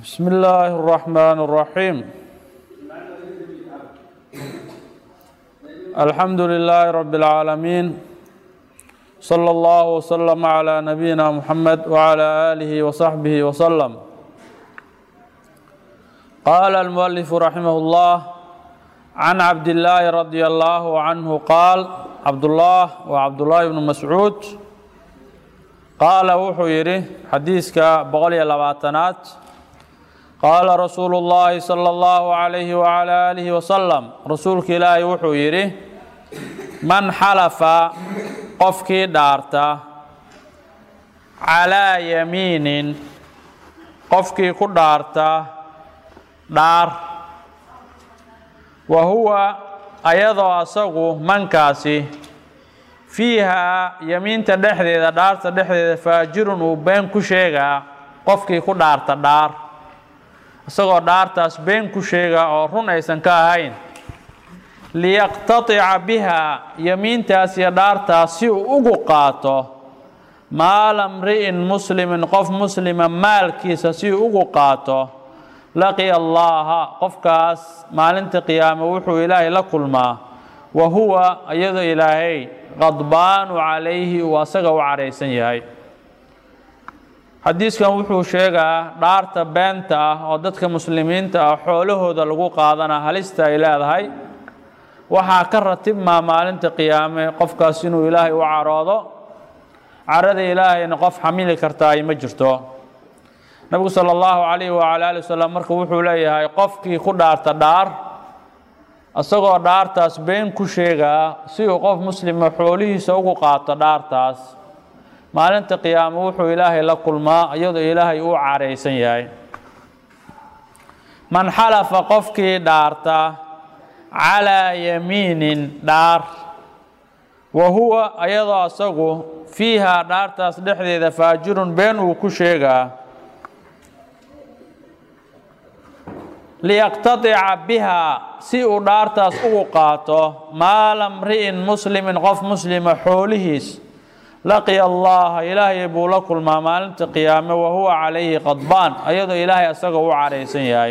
بسم الله الرحمن الرحيم الحمد لله رب العالمين صلى الله وسلم على نبينا محمد وعلى آله وصحبه وسلم قال المؤلف رحمه الله عن عبد الله رضي الله عنه قال عبد الله وعبد الله بن مسعود qaala wuxuu yidhi xadiiska boqol iyo labaatanaad qaala rasuulu llaahi sala allahu calayhi wacalaa aalihi wasalam rasuulka ilaahay wuxuu yidhi man xalafa qofkii dhaarta calaa yamiinin qofkii ku dhaarta dhaar wa huwa ayadoo asagu mankaasi fiihaa yamiinta dhexdeeda dhaarta dhexdeeda faajirun uu been ku sheegaa qofkii ku dhaarta dhaar isagoo dhaartaas been ku sheegaa oo run aysan ka ahayn liyaqtatica bihaa yamiintaas iyo dhaartaas si uu ugu qaato maala mri'in muslimin qof muslima maalkiisa si uu ugu qaato laqiya allaaha qofkaas maalinta qiyaame wuxuu ilaahay la kulmaa wa huwa iyadoo ilaahay qadbaanu calayhi uu asaga u caraysan yahay xadiiskan wuxuu sheegaa dhaarta beenta ah oo dadka muslimiinta ah xoolahooda lagu qaadana halista ay leedahay waxaa ka ratibmaa maalinta qiyaame qofkaas inuu ilaahay u caroodo carada ilaahayna qof xamili kartaa ay ma jirto nabigu sala allahu calayhi wacala ali wasalam marka wuxuu leeyahay qofkii ku dhaarta dhaar isagoo dhaartaas been ku sheegaa si uu qof muslima xoolihiisa ugu qaato dhaartaas maalinta qiyaamo wuxuu ilaahay la kulmaa iyadoo ilaahay uu caraysan yahay man xalafa qofkii dhaarta calaa yamiinin dhaar wa huwa ayadoo asagu fiihaa dhaartaas dhexdeeda faajirun been uu ku sheegaa liyaqtatica bihaa si uu dhaartaas ugu qaato maala mri'in muslimin qof muslima xoolihiis laqiya allaha ilaahay buu la kulmaa maalinta qiyaame wa huwa calayhi qadbaan ayadoo ilaahay asaga u caraysan yahay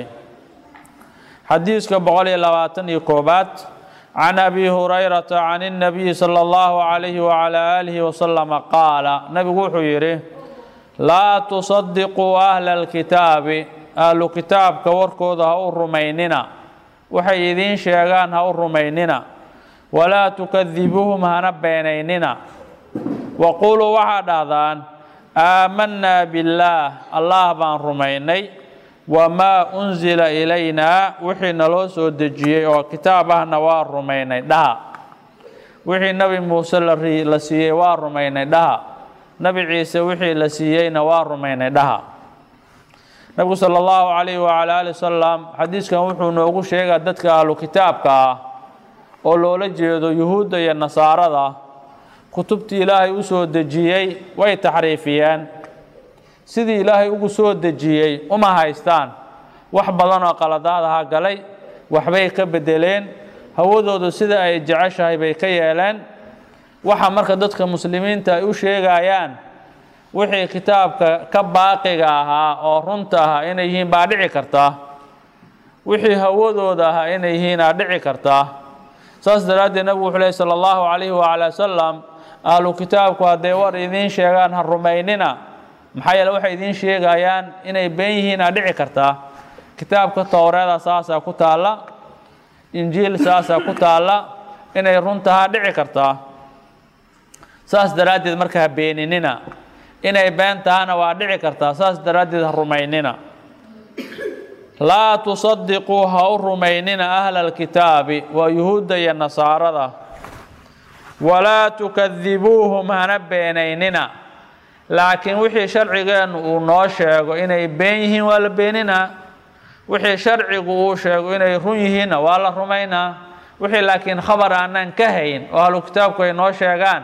xadiiska boqol iyo labaatan iyo koobaad can abi hurayrata can اnabiyi sala allahu calayhi wacalaa aalihi wasalama qaala nabigu wuxuu yidhi laa tusadiquu ahla alkitaabi ahlu kitaabka warkooda ha u rumaynina waxay idiin sheegaan ha u rumaynina walaa tukadibuuhum hana beenaynina waquuluu waxaa dhahdaan aamanaa billaah allah baan rumaynay wamaa unsila ilaynaa wixii naloo soo dejiyey oo kitaab ahna waa rumaynay dhaha wixii nebi muuse la siiyey waa rumaynay dhaha nebi ciise wixii la siiyeyna waa rumaynay dhaha nabigu sala allahu calayhi wacala ali wasalam xadiiskan wuxuu noogu sheegaa dadka ahlu kitaabka ah oo loola jeedo yuhuudda iyo nasaarada kutubtii ilaahay u soo dejiyey way taxriifiyeen sidii ilaahay ugu soo dejiyey uma haystaan wax badan oo qaladaad aha galay waxbay ka bedeleen hawadoodu sida ay jeceshahay bay ka yeeleen waxa marka dadka muslimiinta ay u sheegayaan wixii kitaabka ka baaqiga ahaa oo runta ahaa inay yihiin baa dhici kartaa wixii hawadooda ahaa inay yihiin aa dhici kartaa saas daraaddeed nabigu wuxuu lehy sala allahu calayhi wacala wasalam ahlu kitaabku hadday war idiin sheegaan ha rumaynina maxaa yeele waxay idiin sheegayaan inay been yihiin aa dhici kartaa kitaabka towreeda saasaa ku taalla injiil saasaa ku taalla inay runtahaa dhici kartaa saas daraaddeed marka ha beeninina inay been tahana waa dhici kartaa saas daraaddeed ha rumaynina laa tusadiquu ha u rumaynina ahla alkitaabi waa yuhuudda iyo nasaarada walaa tukadibuuhum hana beenaynina laakiin wixii sharcigeennu uu noo sheego inay been yihiin waa la beeninaa wixii sharcigu uu sheego inay run yihiinna waa la rumaynaa wixii laakiin khabar aanaan ka hayn oo ahlu kitaabku ay noo sheegaan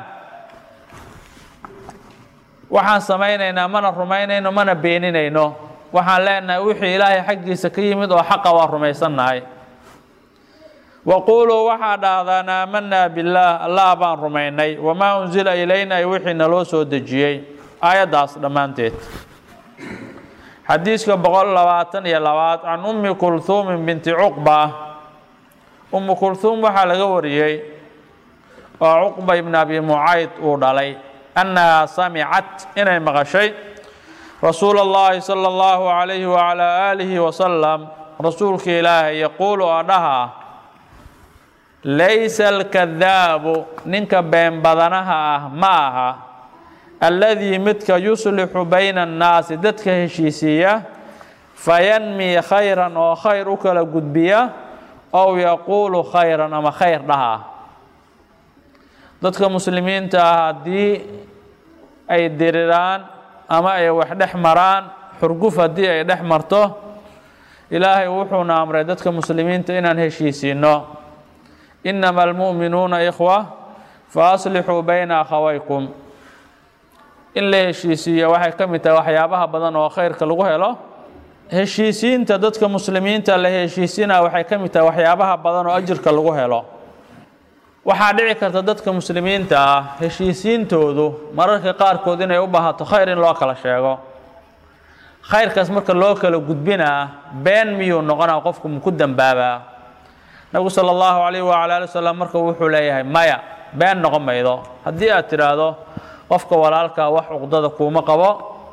waxaan samaynaynaa mana rumaynayno mana beeninayno waxaan leenahay wixii ilaahay xaggiisa ka yimid oo xaqa waa rumaysannahay waquuluu waxaa dhahdaan aamanaa billaah allah baan rumaynay wamaa unsila ilayna ay wixii naloo soo dejiyey aayaddaas dhammaanteed xadiiska boqol labaatan iyo labaad can ummi kulhuumin binti cuqba ummu kulhuum waxaa laga wariyey oo cuqba ibn abi mucayd uu dhalay annahaa samicat inay maqashay rasuul اllahi salى اllahu عalayhi wعalى aalihi wasalam rasuulka ilaahay yaquulu oo dhaha laysa alkadaabu ninka been badanaha ah ma aha alladii midka yuslixu bayna annaasi dadka heshiisiiya fayanmii khayran oo khayr u kala gudbiya ow yaquulu khayran ama khayr dhaha dadka muslimiinta ah haddii ay diriraan ama ay wax dhex maraan xurguf haddii ay dhex marto ilaahay wuxuuna amray dadka muslimiinta inaan heshiisiinno inama almu'minuuna ikhwa fa aslixuu bayna akhawaykum in la heshiisiiya waxay ka mid tahay waxyaabaha badan oo khayrka lagu helo heshiisiinta dadka muslimiinta la heshiisinaa waxay ka mid tahay waxyaabaha badan oo ajirka lagu helo waxaa dhici karta dadka muslimiinta ah heshiisiintoodu mararka qaarkood inay u baahato khayr in loo kala sheego khayrkaas marka loo kala gudbinaa been miyuu noqonaa qofku muku dembaabaa nabigu sala allahu calayh wacala ali wasalam marka wuxuu leeyahay maya been noqon maydo haddii aad tidhaahdo qofka walaalkaa wax cuqdada kuuma qabo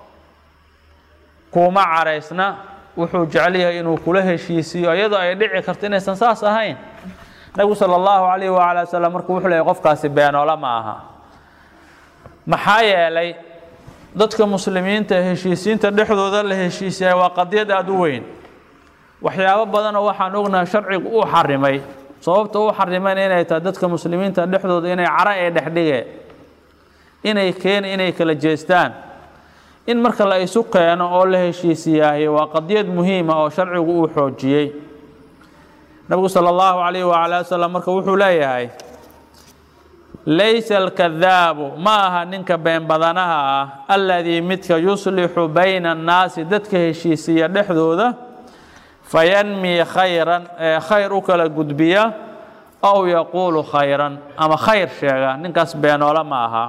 kuuma caraysna wuxuu jecel yahay inuu kula heshiisiiyo iyadoo ay dhici karto inaysan saas ahayn nabigu sala allahu calayh wacala wasalam marka wuxuu leeyahay qofkaasi beenoola ma aha maxaa yeelay dadka muslimiinta heshiisiinta dhexdooda la heshiisiyay waa qadiyad aada u weyn waxyaabo badanoo waxaan ognahay sharcigu uu xarimay sababta uu xarimayna inay tahay dadka muslimiinta dhexdooda inay cara ee dhexdhige inay keeni inay kala jeestaan in marka la isu keeno oo la heshiisiyaahi waa qadiyad muhiima oo sharcigu uu xoojiyey nabigu sala allahu calayh wacala wasalam marka wuxuu leeyahay laysa alkadaabu ma aha ninka been badanaha ah alladii midka yuslixu bayna annaasi dadka heshiisiya dhexdooda fayanmii khayran ee khayr u kala gudbiya ow yaquulu khayran ama khayr sheega ninkaas beenoole ma aha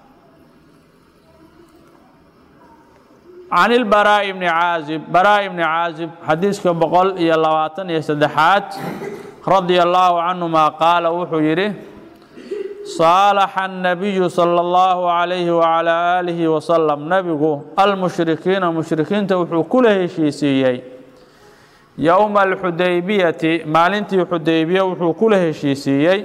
can ilbaraa'i bni caazib baraa'i bni caazib xadiiska boqol iyo labaatan iyo saddexaad radia allaahu canhuma qaala wuxuu yidhi saalaxa annabiyu sala allahu calayhi wacalaa aalihi wasalam nebigu almushrikiina mushrikiinta wuxuu kula heshiisiiyey yowma alxudaybiyati maalintii xudaybiya wuxuu kula heshiisiiyey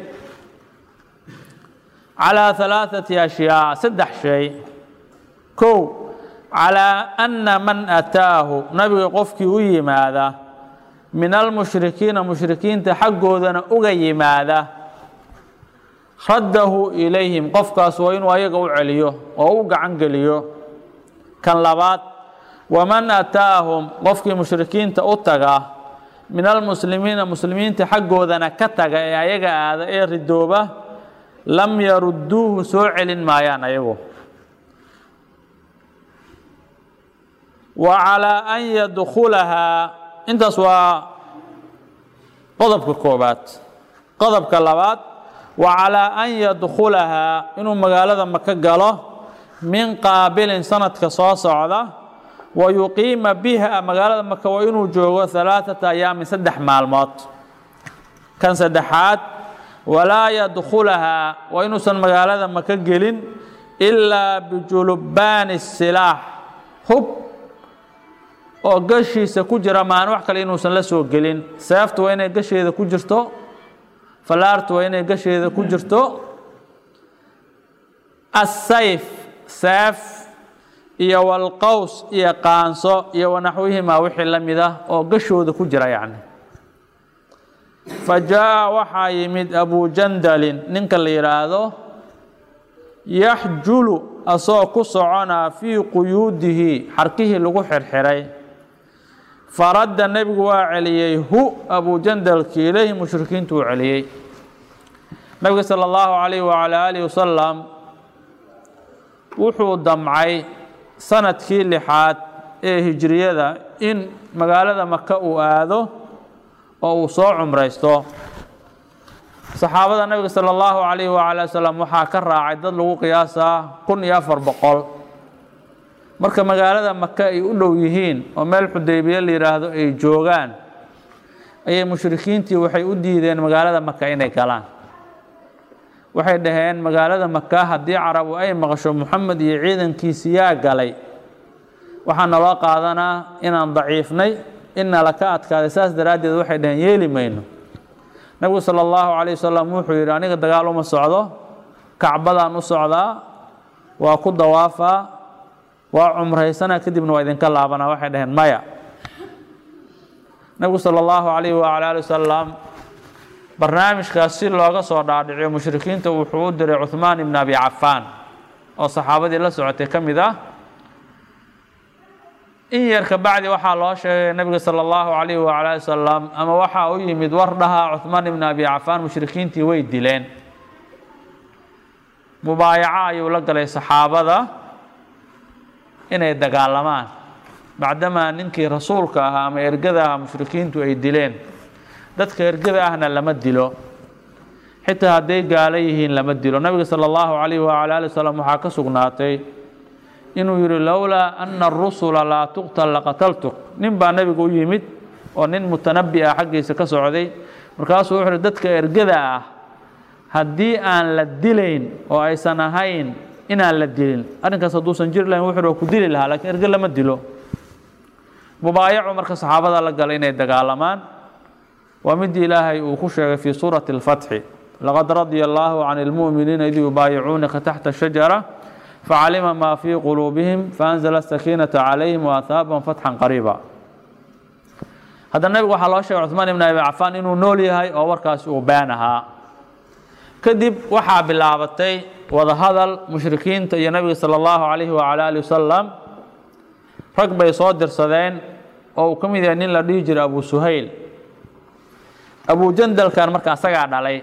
calaa halaaثati ashyaa saddex shay kow calaa anna man ataahu nabiga qofkii u yimaada min almushrikiina mushrikiinta xaggoodana uga yimaada raddahu ilayhim qofkaas waa inuu ayaga u celiyo oo u gacan geliyo kan labaad waman ataahum qofkii mushrikiinta u taga min almuslimiina muslimiinta xaggoodana ka taga ee ayaga aada ee ridooba lam yarudduuhu soo celin maayaan ayagu wa calaa an yadkhulahaa intaas waa qodobka koobaad qodobka labaad wa calaa an yadkhulahaa inuu magaalada maka galo min qaabilin sanadka soo socda wa yuqiima biha magaalada maka waa inuu joogo halaaثata ayaamin saddex maalmood kan saddexaad walaa yadkhulahaa waa inuusan magaalada maka gelin ilaa bijulubbaani silaax hub oo gashiisa ku jira maan wax kale inuusan la soo gelin seeftu waa inay gasheeda ku jirto fallaartu waa inay gasheeda ku jirto asayf seef iyo walqows iyo qaanso iyo wanaxwihimaa wixii la mid ah oo gashooda ku jira yacni fa jaa waxaa yimid abujandalin ninka la yidhaahdo yaxjulu asoo ku soconaa fii quyuudihi xarkihii lagu xirxiray faradda nebigu waa celiyey hu abujandalki ilayhi mushrikiintu uu celiyey nabiga sala allahu calayh wacalaa aalihi wasalam wuxuu damcay sanadkii lixaad ee hijriyada in magaalada maka uu aado oo uu soo cumraysto saxaabada nabiga sala allahu calayh wacala wasalam waxaa ka raacay dad lagu qiyaasaa kun iyo afar boqol marka magaalada maka ay u dhow yihiin oo meel xudaybiye la yidhaahdo ay joogaan ayay mushrikiintii waxay u diideen magaalada maka inay galaan waxay dhaheen magaalada maka haddii carabu ay maqasho moxamed iyo ciidankiisi yaa galay waxaa naloo qaadanaa inaan daciifnay inna laka adkaaday saas daraaddeed waxay dhaheen yeeli mayno nebigu sala allahu calayh wasalam wuxuu yidhi aniga dagaal uma socdo kacbadaan u socdaa waa ku dawaafaa waa cumraysana kadibna waa idinka laabanaa waxay dhaheen maya nebigu sala allahu calayhi wacala ali wasalam barnaamijkaas si looga soo dhaadhiciyo mushrikiinta wuxuu u diray cuhmaan ibn abi cafaan oo saxaabadii la socotay ka mid ah in yar ka bacdi waxaa loo sheegay nebiga sala allahu calayhi wacala ali wasalam ama waxaa u yimid war dhaha cuhmaan ibn abi cafaan mushrikiintii way dileen mubaayaco ayuu la galay saxaabada inay dagaalamaan bacdamaa ninkii rasuulka ahaa ama ergada ahaa mushrikiintu ay dileen dadka ergada ahna lama dilo xitaa hadday gaalo yihiin lama dilo nabiga sala allahu calayhi wacala ali wasalam waxaa ka sugnaatay inuu yihi lowlaa ana arusula laa tuqtal laqataltuk nin baa nebiga u yimid oo nin mutanabi ah xaggiisa ka socday markaasuu wuxu uhi dadka ergada ah haddii aan la dilayn oo aysan ahayn inaan la dilin arrinkaas hadduusan jiri lahayn wuxu waa ku dili lahaa lakiin erge lama dilo mubaayacu marka saxaabada la galay inay dagaalamaan waa midii ilaahay uu ku sheegay fii suurati اlfatxi laqad radia allaahu can اlmu'miniina id yubaayicuunaka taxta shajara facalima maa fii quluubihim faanzla sakiinata calayhim waahaabahum fatxan qariiba haddana nebigu waxaa loo sheegay cuثmaan ibn abi cafaan inuu nool yahay oo warkaasi uu been ahaa kadib waxaa bilaabatay wadahadal mushrikiinta iyo nebiga salى اllahu calayhi wacala ali wasalam rag bay soo dirsadeen oo uu ka mid yahay nin la dhihi jiray abu suhayl abu jandalkan marka asagaa dhalay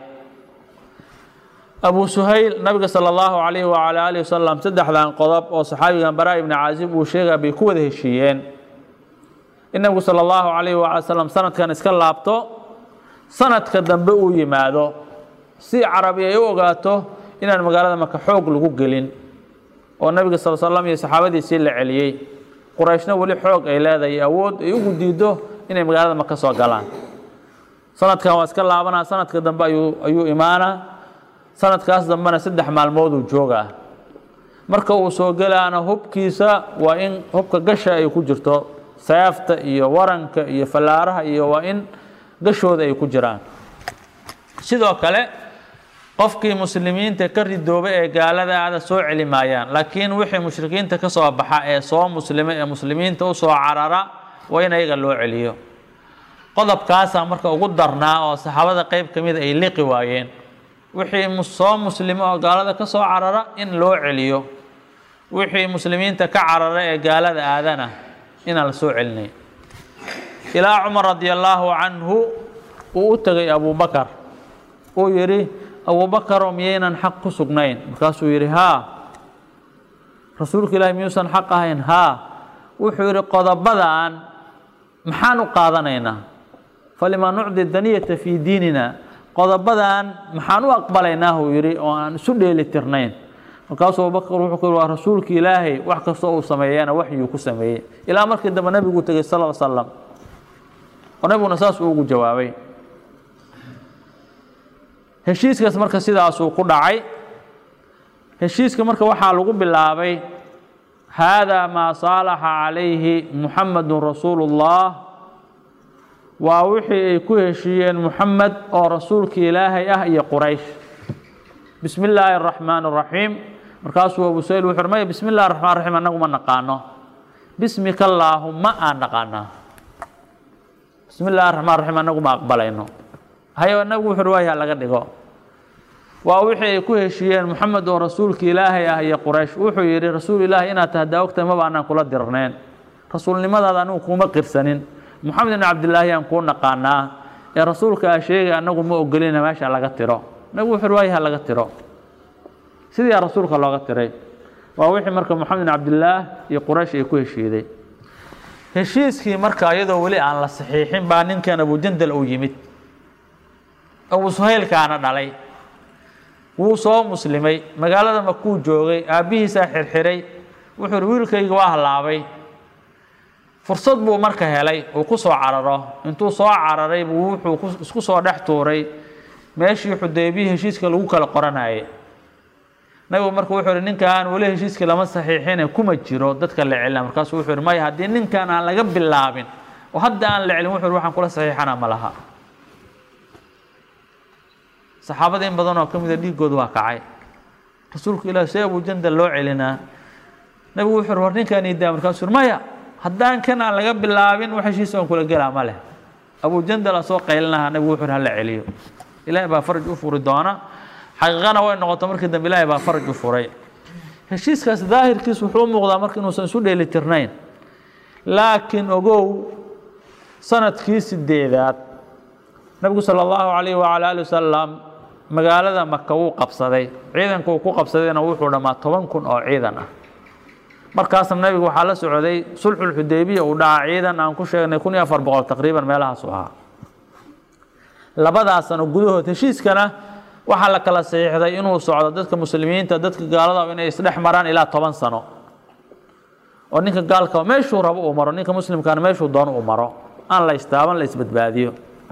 abu suhayl nabiga salى اllahu calayhi wacala alihi wasalam saddexdan qodob oo saxaabigan bara ibni caazib uu sheegaya bay ku wada heshiiyeen in nabigu salى اllahu calayhi wala slam sanadkan iska laabto sanadka dambe uu yimaado si carabi ay u ogaato inaan magaalada maka xoog lagu gelin oo nabiga sal slam iyo saxaabadiisii la celiyey qurayshna weli xoog ay leedahay awood ay ugu diido inay magaalada maka soo galaan sanadkan waa iska laabanaa sanadka dambe ayuu ayuu imaanaa sanadkaas dambena saddex maalmooduu joogaa marka uu soo gelaana hubkiisa waa in hubka gasha ay ku jirto seefta iyo waranka iyo fallaaraha iyo waa in gashooda ay ku jiraan sidoo kale qofkii muslimiinta ka ridoobay ee gaalada aada soo celi maayaan laakiin wixii mushrikiinta ka soo baxa ee soo muslima ee muslimiinta u soo carara waa in ayaga loo celiyo qodobkaasaa marka ugu darnaa oo saxaabada qeyb ka mida ay liqi waayeen wixii soo muslimo oo gaalada ka soo carara in loo celiyo wixii muslimiinta ka carara ee gaalada aadana inaan la soo celinay ilaa cumar radi allaahu canhu uu u tegay abubakar uu yidhi abubakaro miyaynan xaq ku sugnayn markaasuu yidhi haa rasuulka ilaahi miyuusan xaq ahayn haa wuxuu yidhi qodobadan maxaan u qaadanaynaa falima nucdi daniyata fii diinina qodobadan maxaan u aqbalaynaa uu yidhi oo aan isu dheeli tirnayn markaasuu abubakar wuxuu ku yidhi waa rasuulka ilaahay wax kastoo uu sameeyana waxyuu ku sameeyey ilaa markii dambe nebigu tegey sal l slam oo nebiguna saas uu ugu jawaabay heshiiskaas marka sidaasuu ku dhacay heshiiska marka waxaa lagu bilaabay haadaa maa saalaxa calayhi muxamedun rasuulu اllah waa wixii ay ku heshiiyeen muxamed oo rasuulka ilaahay ah iyo quraysh bismi illaahi اraxmaan اraxiim markaasuu abu sayl wuxu maya bismi illahi raxmaan raxiim annagu ma naqaano bismika allaahuma aan naqaanaa bismi illahi raxmaan raxiim annagu ma aqbalayno hayo nabigu wuxu waaya laga dhigo waa wixii ay ku heshiiyeen moxamed oo rasuulka ilaahay ah iyo quraysh wuxuu yidhi rasuul ilaahi inaad tahdaa ogtahay maba anaan kula dirneen rasuulnimadaada anigu kuuma qirsanin moxamed ibn cabdilaahi aan kuu naqaanaa ee rasuulka a sheegay annagu ma ogolina meesha laga tiro nabigu wuxu waayaha laga tiro sidiia rasuulka looga tiray waa wixii marka moxamed ibn cabdilaah iyo quraysh ay ku heshiiday heshiiskii marka iyadoo weli aan la saxiixin baa ninkan abujandal uu yimid abu suhaylkaana dhalay wuu soo muslimay magaalada makuu joogay aabbihiisaa xirxiray wuxuu ihi wiilkayga waa hallaabay fursad buu marka helay uu ku soo cararo intuu soo cararay buu wuxuu isku soo dhex tuuray meeshii xudaybiya heshiiska lagu kala qoranayay nabigu marka wuxuu ihi ninkaan weli heshiiskii lama saxiixine kuma jiro dadka la celina markaasuu wuxuu ihi maya haddii ninkan aan laga bilaabin oo hadda aan la celin wuxuu ihi waxaan kula saxiixana ma laha saxaabada in badan oo ka mida dhiiggooda waa kacay rasuulku ilaah see abujandal loo celinaa nabigu wuxuu ihi war ninkaan iidaa markaasuu ihi maya haddaan kan aan laga bilaabin wax heshiis aan kula gelaa ma leh abujandal asoo qaylinaha nabigu wuxuu ihi hala celiyo ilaahay baa faraj u furi doona xaqiiqana way noqoto markii dambe ilaahay baa faraj u furay heshiiskaas daahirkiis wuxuu u muuqdaa marka inuusan isu dheeli tirnayn laakiin ogow sanadkii sideedaad nabigu sala allahu calayhi wacala ali wasalam magaalada maka wuu qabsaday ciidanka uu ku qabsadayna wuxuu dhammaa toban kun oo ciidan ah markaasna nabigu waxaa la socday sulxulxudaybiya uu dhaca ciidan aan ku sheegnay kun iyo afar boqol taqriiban meelahaasu ahaa labadaas sano gudahood heshiiskana waxaa la kala saxiixday inuu socdo dadka muslimiinta dadka gaalada inay isdhex maraan ilaa toban sano oo ninka gaalka meeshuu rabo uu maro ninka muslimkaana meeshuu doono uu maro aan la istaaban la isbadbaadiyo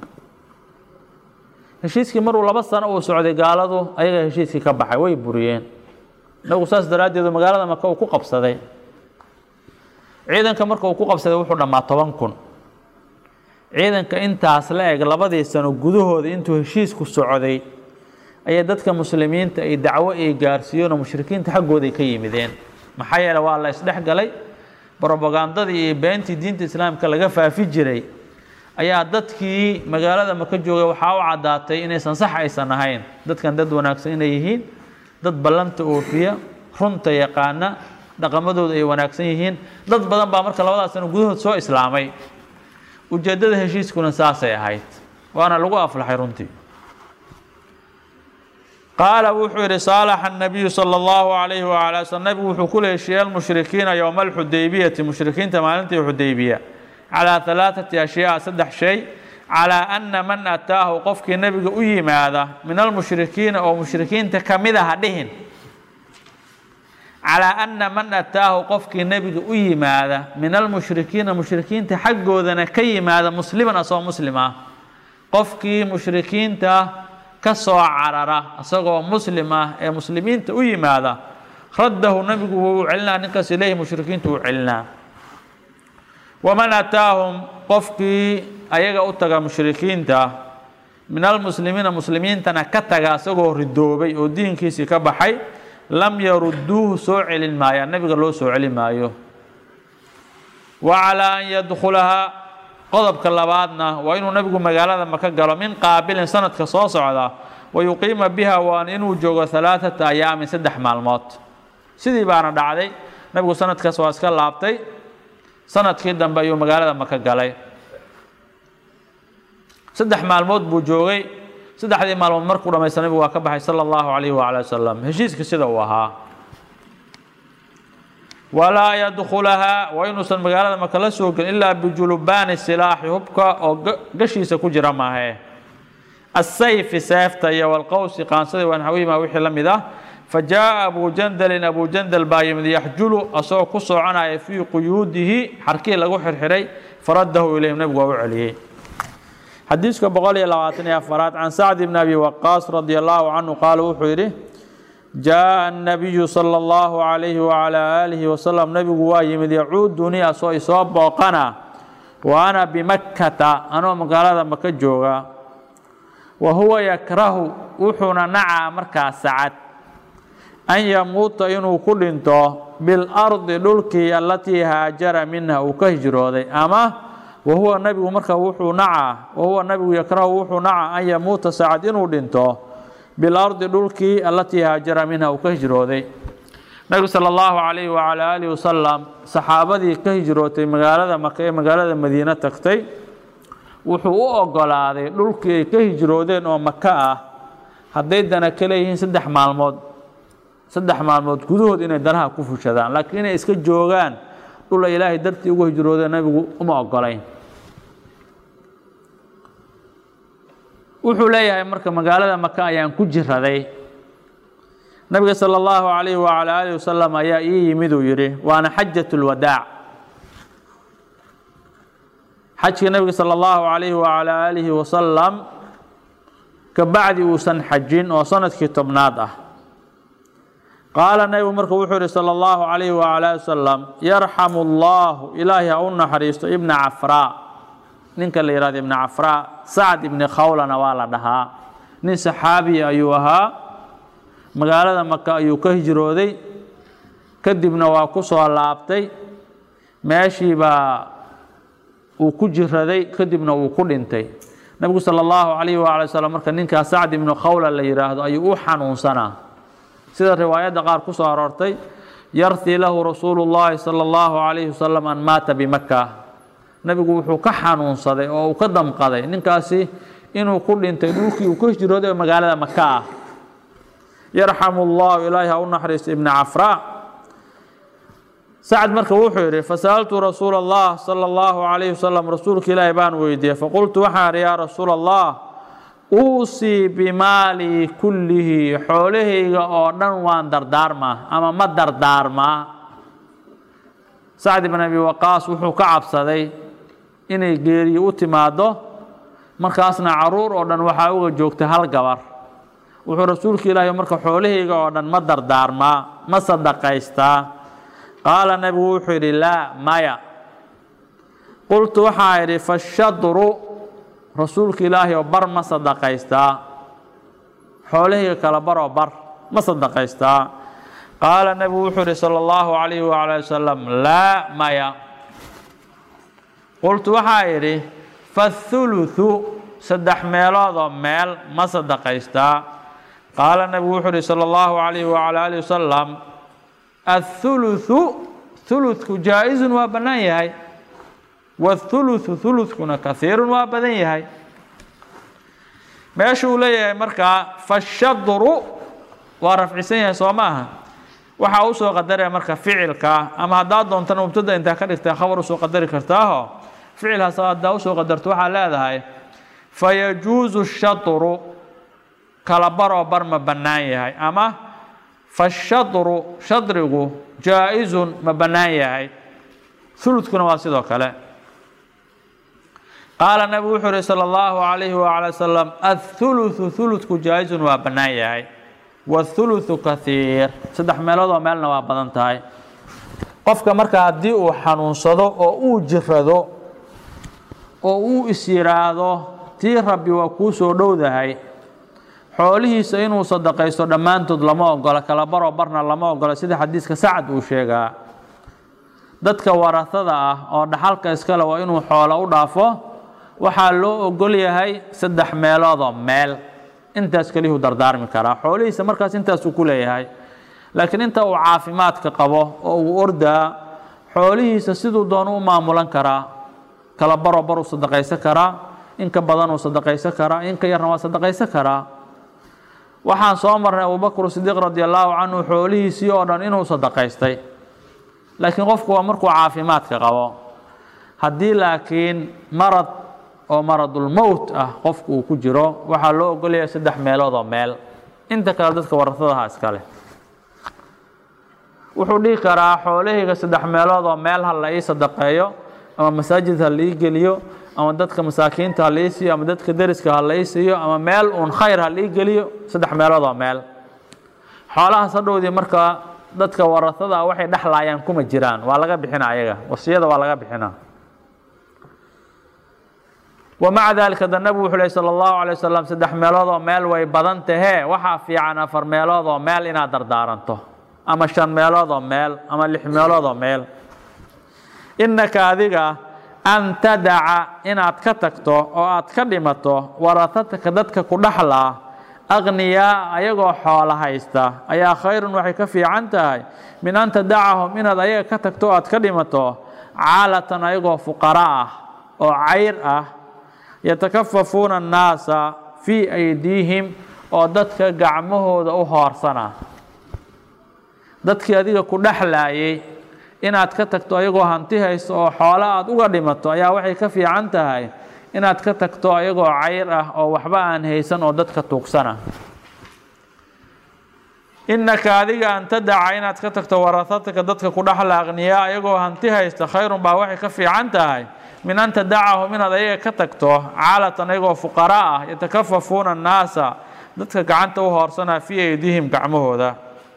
heshiiskii maruu laba sano uu socday gaaladu ayaga heshiiskii ka baxay way buriyeen nabigu saas daraaddeedu magaalada maka uu ku qabsaday ciidanka marka uu ku qabsaday wuxuu dhammaa toban kun ciidanka intaas la eg labadii sano gudahooda intuu heshiisku socday ayay dadka muslimiinta ay dacwo ay gaarsiiyeenoo mushrikiinta xaggooday ka yimideen maxaa yeele waa la isdhex galay brobagandadii iyo beentii diinta islaamka laga faafi jiray ayaa dadkii magaalada maka joogay waxaa u caddaatay inaysan sax aysan ahayn dadkan dad wanaagsan inay yihiin dad ballanta oofiya runta yaqaana dhaqamadooda ay wanaagsan yihiin dad badan baa marka labadaas sano gudahood soo islaamay ujeeddada heshiiskuna saasay ahayd waana lagu aflaxay runtii qaala wuxuu yidhi saalaxa الnabiyu salى اllahu عalayhi wala slm nabigu wuxuu kula heshiiyey almushrikiina yowma alxudaybiyati mushrikiinta maalintii xudaybiya calىa ثalaaثati ashyaa saddex shay calىa ana man ataahu qofkii nebiga u yimaada min almushrikiina oo mushrikiinta kamid aha dhihin calىa ana man ataahu qofkii nebiga u yimaada min almushrikiina mushrikiinta xaggoodana ka yimaada musliman asagoo muslim ah qofkii mushrikiinta ka soo carara isagoo muslim ah ee muslimiinta u yimaada raddahu nebigu wuu u celinaa ninkaas ileyhi mushrikiintu uu celinaa waman ataahum qofkii ayaga u taga mushrikiinta min almuslimiina muslimiintana ka taga isagoo ridoobay oo diinkiisii ka baxay lam yarudduuhu soo celin maayaan nebiga loo soo celin maayo wa calaa an yadkhulahaa qodobka labaadna waa inuu nebigu magaalada maka galo min qaabilin sanadka soo socda wa yuqiima biha waan inuu joogo halaaثata ayaamin saddex maalmood sidii baana dhacday nebigu sanadkaas waa iska laabtay sanadkii dambe ayuu magaalada maka galay saddex maalmood buu joogay saddexdii maalmood markuu dhamaysta nebigu waa ka baxay salى اllahu alayh wala wasalam heshiiska sida uu ahaa walaa yadkhulahaa waa inuusan magaalada maka la soo gelin ilaa bijulubaani silaaxi hubka oo gashiisa ku jira maahe asayfi seefta iyo walqowsi qaansadii wanxawima wixii la mid ah fajaءa abu jandalin abu jandal baa yimid yaxjulu asagoo ku soconaya fii quyuudihi xarkii lagu xirxiray faradahu ilayhim nebigu waa u celiyey xadiiska boqol iyo labaatan iyo afaraad can sacd bn abi waqaas radi allahu canhu qaala wuxuu yidhi jaaءa الnabiyu salى اllahu عalayhi wعalى aalihi wasalam nebigu waa yimid yacuudunii asoo isoo booqana wa ana bimakkata anoo magaalada maka jooga wa huwa yakrahu wuxuuna nacaa markaa sacad an yamuuta inuu ku dhinto biاlardi dhulkii alatii haajara minha uu ka hijrooday ama wahuwa nabigu marka wuxuu nacaa wahuwa nabigu yakrahu wuxuu nacaa an yamuuta sacad inuu dhinto bilardi dhulkii alatii haajara minha uu ka hijrooday nabigu sala allahu calayhi wacalaa aalihi wasalam saxaabadii ka hijrootay magaalada maka ee magaalada madiine tagtay wuxuu u ogolaaday dhulkii ay ka hijroodeen oo maka ah hadday dana ka leeyihiin saddex maalmood saddex maalmood gudahood inay danaha ku fushadaan laakiin inay iska joogaan dhul ay ilaahay dartii ugu hijroodeen nabigu uma ogolayn wuxuu leeyahay marka magaalada maka ayaan ku jiraday nabiga sala allahu calayhi wacala aalihi wasalam ayaa ii yimid uu yidhi waana xajat lwadaac xajka nabiga sala allahu calayhi wacala aalihi wasalam kabacdi uusan xajin oo sanadkii tobnaad ah qaala nabigu marka wuxuu yihi sala allahu calayhi wacala ali wasalam yarxamu allahu ilaahi ha u naxariisto ibna cafraa ninka la yihahdo ibna cafraa sacd ibni khawlana waa la dhahaa nin saxaabiya ayuu ahaa magaalada maka ayuu ka hijrooday kadibna waa ku soo laabtay meeshii baa uu ku jiraday kadibna uu ku dhintay nabigu sala allahu calayhi waala wasalam marka ninkaas sacd ibnu khawla la yidhaahdo ayuu u xanuunsanaa sida riwaayadda qaar ku soo aroortay yartii lahu rasuulu llahi sala allahu calayhi wasalam an maata bimaka nabigu wuxuu ka xanuunsaday oo uu ka damqaday ninkaasi inuu ku dhintay dhulkii uu ka hijrooday oo magaalada maka ah yarxamu llahu ilaahi ha u naxariisto ibna cafraa sacd marka wuxuu yidhi fasaltu rasuula allah sala allahu calayhi wasalam rasuulka ilaahi baan weydiiyey faqultu waxaan idhi yaa rasuula allah uusii bimaalii kullihi xoolahayga oo dhan waan dardaarmaa ama ma dardaarmaa sacd ibn abi waqaas wuxuu ka cabsaday inay geeriyi u timaado markaasna caruur oo dhan waxaa uga joogtay hal gabar wuxuu rasuulka ilaahi marka xoolahayga oo dhan ma dardaarmaa ma sadaqaystaa qaala nabigu wuxuu yidhi laa maya qultu waxaa idhi fashadru rasuulka ilaahi oo bar ma sadaqaystaa xoolahayga kala baroo bar ma sadaqaystaa qaala nabigu wuxuu yihi sala allahu calayhi wacala wasalam laa maya qultu waxaa idhi fathuluthu saddex meeloodoo meel ma sadaqaystaa qaala nabigu wuxuu yihi sala allahu calayhi wacala alihi wasalam athuluthu thulutku jaa-izun waa bannaan yahay wathuluthu thuluthkuna kahiirun waa badan yahay meesha uu leeyahay markaa fashadru waa rafcisan yahay soo ma aha waxaa usoo qadaraya marka ficilka ama haddaad doontana mubtada intaa ka dhigtaa khabar usoo qadari kartaaho ficilhaas haddaa usoo qadarto waxaa leedahay fayajuusu shadru kala baroo bar ma bannaan yahay ama fashadru shadrigu jaa-izun ma bannaan yahay huludkuna waa sidoo kale qaala nabigu wuxuu uhi salى اllahu عalayhi wعalى wasalam aلthulutثu huludku jaa-izun waa bannaan yahay wاthulutثu kahiir saddex meeloodoo meelna waa badan tahay qofka marka haddii uu xanuunsado oo uu jirado oo uu is yidhaahdo tii rabbi waa kuu soo dhowdahay xoolihiisa inuu sadaqaysto dhammaantood lama ogola kala baroo barna lama ogola sida xadiiska sacad uu sheegaa dadka warahada ah oo dhaxalka iskale waa inuu xoolo u dhaafo waxaa loo ogol yahay saddex meeloodoo meel intaas keliyuu dardaarmi karaa xoolihiisa markaas intaasuu ku leeyahay laakiin inta uu caafimaadka qabo oo uu ordaa xoolihiisa siduu doono u maamulan karaa kala baroo baruu sadaqaysan karaa inka badanuu sadaqaysan karaa inka yarna waa sadaqaysan karaa waxaan soo marnay abubakr sidiiq radi allaahu canhu xoolihiisii oo dhan inuu sadaqaystay laakiin qofku waa markuu caafimaadka qabo haddii laakiin marad oo maradulmowt ah qofku uu ku jiro waxaa loo ogolaya saddex meelood oo meel inta kale dadka warasadaha iskale wuxuu dhihi karaa xoolahayga saddex meelood oo meel ha la ii sadaqeeyo ama masaajid ha la ii geliyo ama dadka masaakiinta ha la ii siiyo ama dadka deriska ha la ii siiyo ama meel uun khayr ha la ii geliyo saddex meelood oo meel xoolahaas hadhowdii markaa dadka warasada ah waxay dhexlaayaan kuma jiraan waa laga bixina ayaga wasiyada waa laga bixina wamaca dalika da nabigu wuxuu ley sala allahu alay wasalam saddex meelood oo meel way badan tahee waxaa fiican afar meelood oo meel inaad dardaaranto ama shan meelood oo meel ama lix meelood oo meel innaka adiga an tadaca inaad ka tagto oo aad ka dhimato warahataka dadka ku dhexlaa aqniyaa ayagoo xoolo haysta ayaa khayrun waxay ka fiican tahay min an tadacahum inaad ayaga ka tagto o aad ka dhimato caalatan ayagoo fuqara ah oo cayr ah yatakafafuuna annaasa fii aydiihim oo dadka gacmahooda u hoorsana dadkii adiga ku dhexlaayay inaad ka tagto ayagoo hanti haysto oo xoolo aad uga dhimato ayaa waxay ka fiican tahay inaad ka tagto ayagoo cayr ah oo waxba aan haysan oo dadka tuugsana innaka adiga an tadaca inaad ka tagto warahataka dadka ku dhexla aqniyaa ayagoo hanti haysta khayrun baa waxay ka fiican tahay min an tadacahum inaad ayaga ka tagto caalatan ayagoo fuqara ah yatakafafuuna annaasa dadka gacanta u hoorsanaa fii aydihim gacmahooda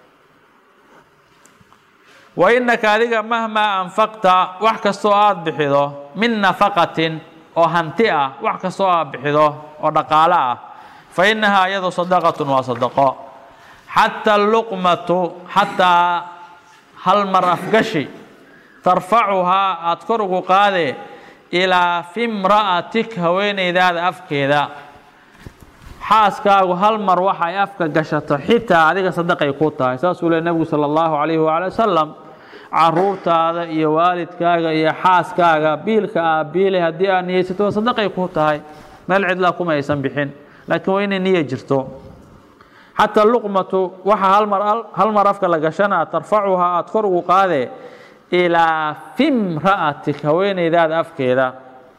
wa innaka adiga mahmaa anfaqta wax kastoo aada bixido min nafaqatin oo hanti ah wax kastoo aad bixido oo dhaqaale ah fa innahaa iyadu sadaqatun waa sadaqo xataa luqmatu xataa hal mar afgashi tarfacuhaa aada kor ugu qaade ilaa fimra'atik haweenaydaada afkeeda xaaskaagu hal mar waxay afka gashato xitaa adiga sadaqay ku tahay saasuu le nebigu sala allahu calayhi waali wasalam caruurtaada iyo waalidkaaga iyo xaaskaaga biilka aa biilay haddii aad niyeysato sadaqay ku tahay meel cidlaa kuma aysan bixin laakiin waa inay niya jirto xataa luqmatu waxa halmar hal mar afka la gashanaa tarfacuhaa aada kor ugu qaade ilaa fimra'atik haweenaydaada afkeeda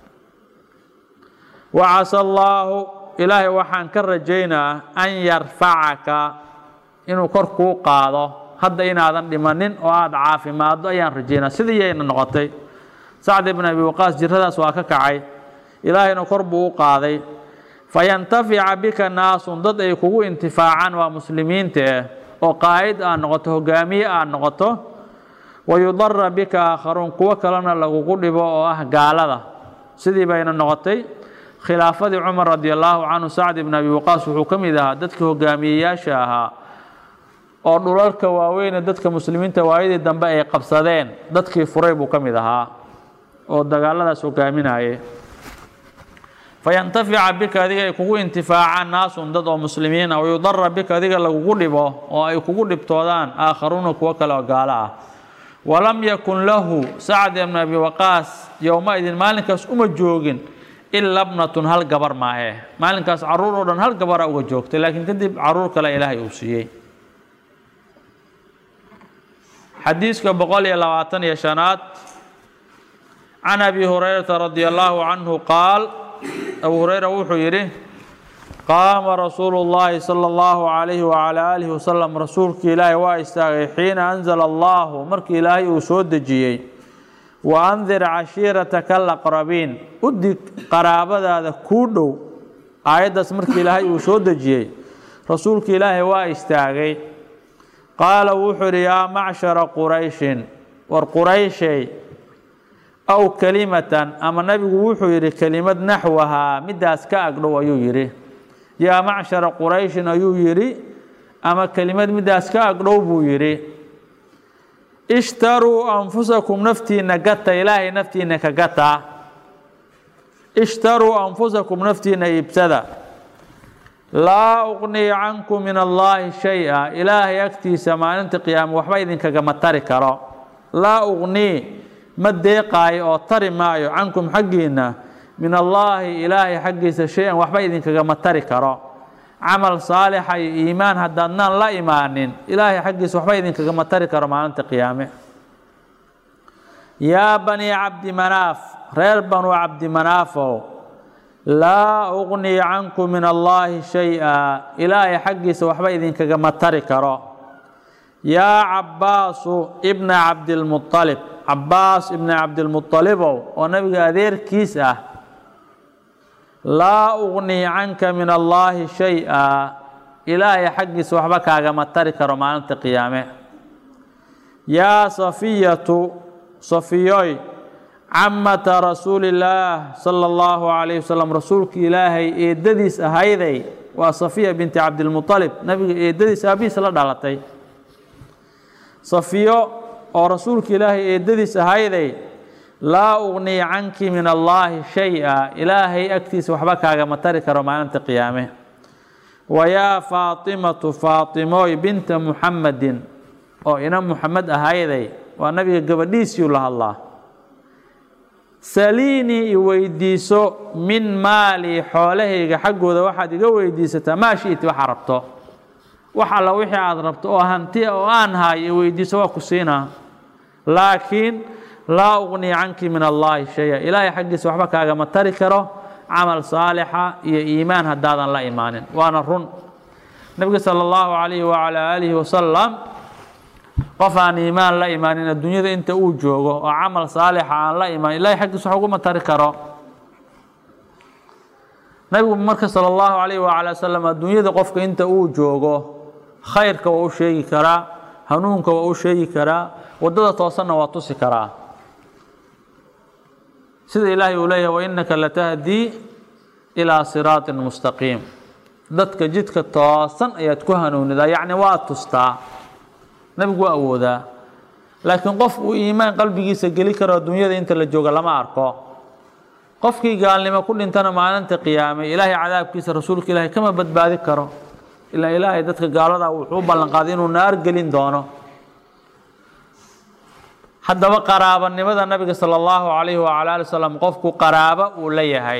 wacasa allaahu ilaahay waxaan ka rajaynaa an yarfacaka inuu kor kuu qaado hadda inaadan dhimanin oo aada caafimaaddo ayaan rajaynaa sidii yayna noqotay sacd ibn abi waqaas jiradaas waa ka kacay ilaahayna kor buu u qaaday fayantafica bika naasun dad ay kugu intifaacaan waa muslimiinta ah oo qaa'id aad noqoto hogaamiye aad noqoto wayudara bika aakharuun kuwo kalena lagugu dhibo oo ah gaalada sidii bayna noqotay khilaafadii cumar radi allaahu canhu sacd ibn abi waqaas wuxuu ka mid ahaa dadka hogaamiyeyaasha ahaa oo dhulalka waaweyne dadka muslimiinta waayadii dambe ay qabsadeen dadkii furay buu ka mid ahaa oo dagaaladaas hogaaminayay fayantafica bika adiga ay kugu intifaacaan naasun dad oo muslimiin ah wayudara bika adiga lagugu dhibo oo ay kugu dhibtoodaan aakharuuna kuwo kale oo gaalo ah walam yakun lahu sacd ibn abi waqaas yowma-idin maalinkaas uma joogin ila bnatun hal gabar maahe maalinkaas caruur oo dhan hal gabara uga joogtay laakiin kadib caruur kale ilaahay uu siiyey xadiiska boqol iyo labaatan iyo shanaad can abi hurayrata radi allaahu canhu qaal abu hureyra wuxuu yidhi qaama rasuulu llaahi sala allahu calayhi wacalaa aalihi wasalam rasuulkii ilaahay waa istaagay xiina anzala allahu markii ilaahay uu soo dejiyey wa andir cashiirataka alaqrabiin u dig qaraabadaada kuu dhow aayaddaas markii ilaahay uu soo dejiyey rasuulkii ilaahay waa istaagay qaala wuxuu idhi yaa macshara qurayshin war qurayshay aw kelimatan ama nabigu wuxuu yidhi kelimad naxwahaa middaas ka agdhow ayuu yidhi yaa macshara qurayshin ayuu yidhi ama kelimad middaas ka agdhow buu yidhi ishtaruu anfusakum naftiinna gata ilaahay naftiinna ka gata ishtaruu anfusakum naftiinna iibsada laa uqnii cankum min allaahi shay-a ilaahay agtiisa maalinta qiyaame waxba idinkagama tari karo laa uqnii ma deeqaayo oo tari maayo cankum xaggiinna min allaahi ilaahay xaggiisa shay-an waxba idinkagama tari karo camal saalixa iyo iimaan haddaadnaan la imaanin ilaahay xaggiisa waxba idinkagama tari karo maalinta qiyaame yaa banii cabdi manaaf reer banuu cabdi manaafow laa uqnii cankum min allaahi shay-a ilaahay xaggiisa waxba idinkagama tari karo yaa cabbaasu ibna cabdilmualib cabbaas ibna cabdilmualibow oo nabiga adeerkiis ah laa uqnii canka min allaahi shay-a ilaahay xaggiisa waxba kaagama tari karo maalinta qiyaame yaa safiyatu safiyoy camata rasuulillaah sala allahu calayhi wasalam rasuulki ilaahay eedadiis ahayday waa safiya binti cabdilmualib nabiga eedadiis aabihiis la dhalatay safiyo oo rasuulka ilaahay eedadiis ahayday laa uqnii canki min allaahi shay-a ilaahay agtiisa waxba kaagama tari karo maalinta qiyaame wa yaa faatimatu faatimooy binta muxamadin oo ina muxamed ahayday waa nabiga gabadhiisiiu la hadlaa saliinii i weydiiso min maalii xoolahayga xaggooda waxaad iga weydiisataa maa shi'ti waxaa rabto wax alla wixii aada rabto oo hantia oo aan haayo i weydiiso waa ku siinaa laakiin laa uqnii canki min allaahi shay-a ilaahay xaggiisa waxba kaagama tari karo camal saalixa iyo iimaan haddaadan la imaanin waana run nebiga sala allahu calayhi wacalaa aalihi wasalam qof aan iimaan la imaanin adduunyada inta uu joogo oo camal saalixa aan la imaan ilahay xaggiisa wax uguma tari karo nabigu marka sala allahu calayhi wacala wasalam adduunyada qofka inta uu joogo khayrka waa u sheegi karaa hanuunka waa u sheegi karaa waddada toosanna waa tusi karaa sida ilaahay uu leeyahay wainaka latahdii ilaa siraatin mustaqiim dadka jidka toosan ayaad ku hanuunidaa yacni waa tustaa nebigu waa awoodaa laakiin qof uu iimaan qalbigiisa geli karo adduunyada inta la jooga lama arko qofkii gaalnimo ku dhintana maalinta qiyaamay ilaahay cadaabkiisa rasuulka ilaahay kama badbaadi karo ilaa ilaahay dadka gaalada wuxuu u ballanqaaday inuu naar gelin doono haddaba qaraabanimada nabiga sala allahu calayhi wacala ali wasalam qofku qaraabo uu la yahay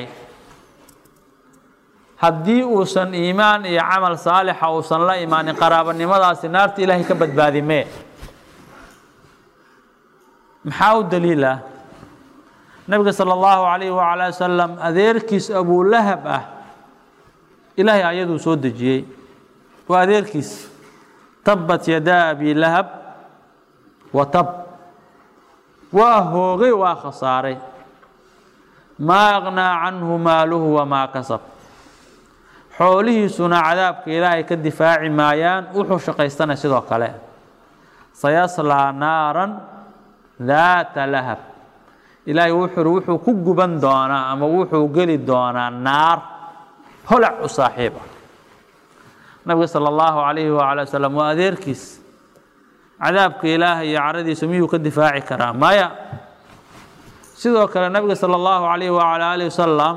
haddii uusan iimaan iyo camal saalixa uusan la imaanin qaraabanimadaasi naarta ilaahay ka badbaadimee maxaa u daliila nabiga sala allahu calayhi wacala wasalam adeerkiis abulahab ah ilaahay ayaduu soo dejiyey waa adeerkiis tabbat yadaa abi lahab wa tab waa hoogay waa khasaaray maa aqnaa canhu maaluhu wamaa kasab xoolihiisuna cadaabka ilaahay ka difaaci maayaan wuxuu shaqaystana sidoo kale sayaslaa naaran daata lahab ilaahay wuxuu wuxuu ku guban doonaa ama wuxuu geli doonaa naar holac u saaxiib ah nabiga sala allahu calayhi wacala wasalam waa adeerkiis cadaabka ilaahay iyo caradiisa miyuu ka difaaci karaa maya sidoo kale nabiga sala allahu calayhi wacala alihi wasalam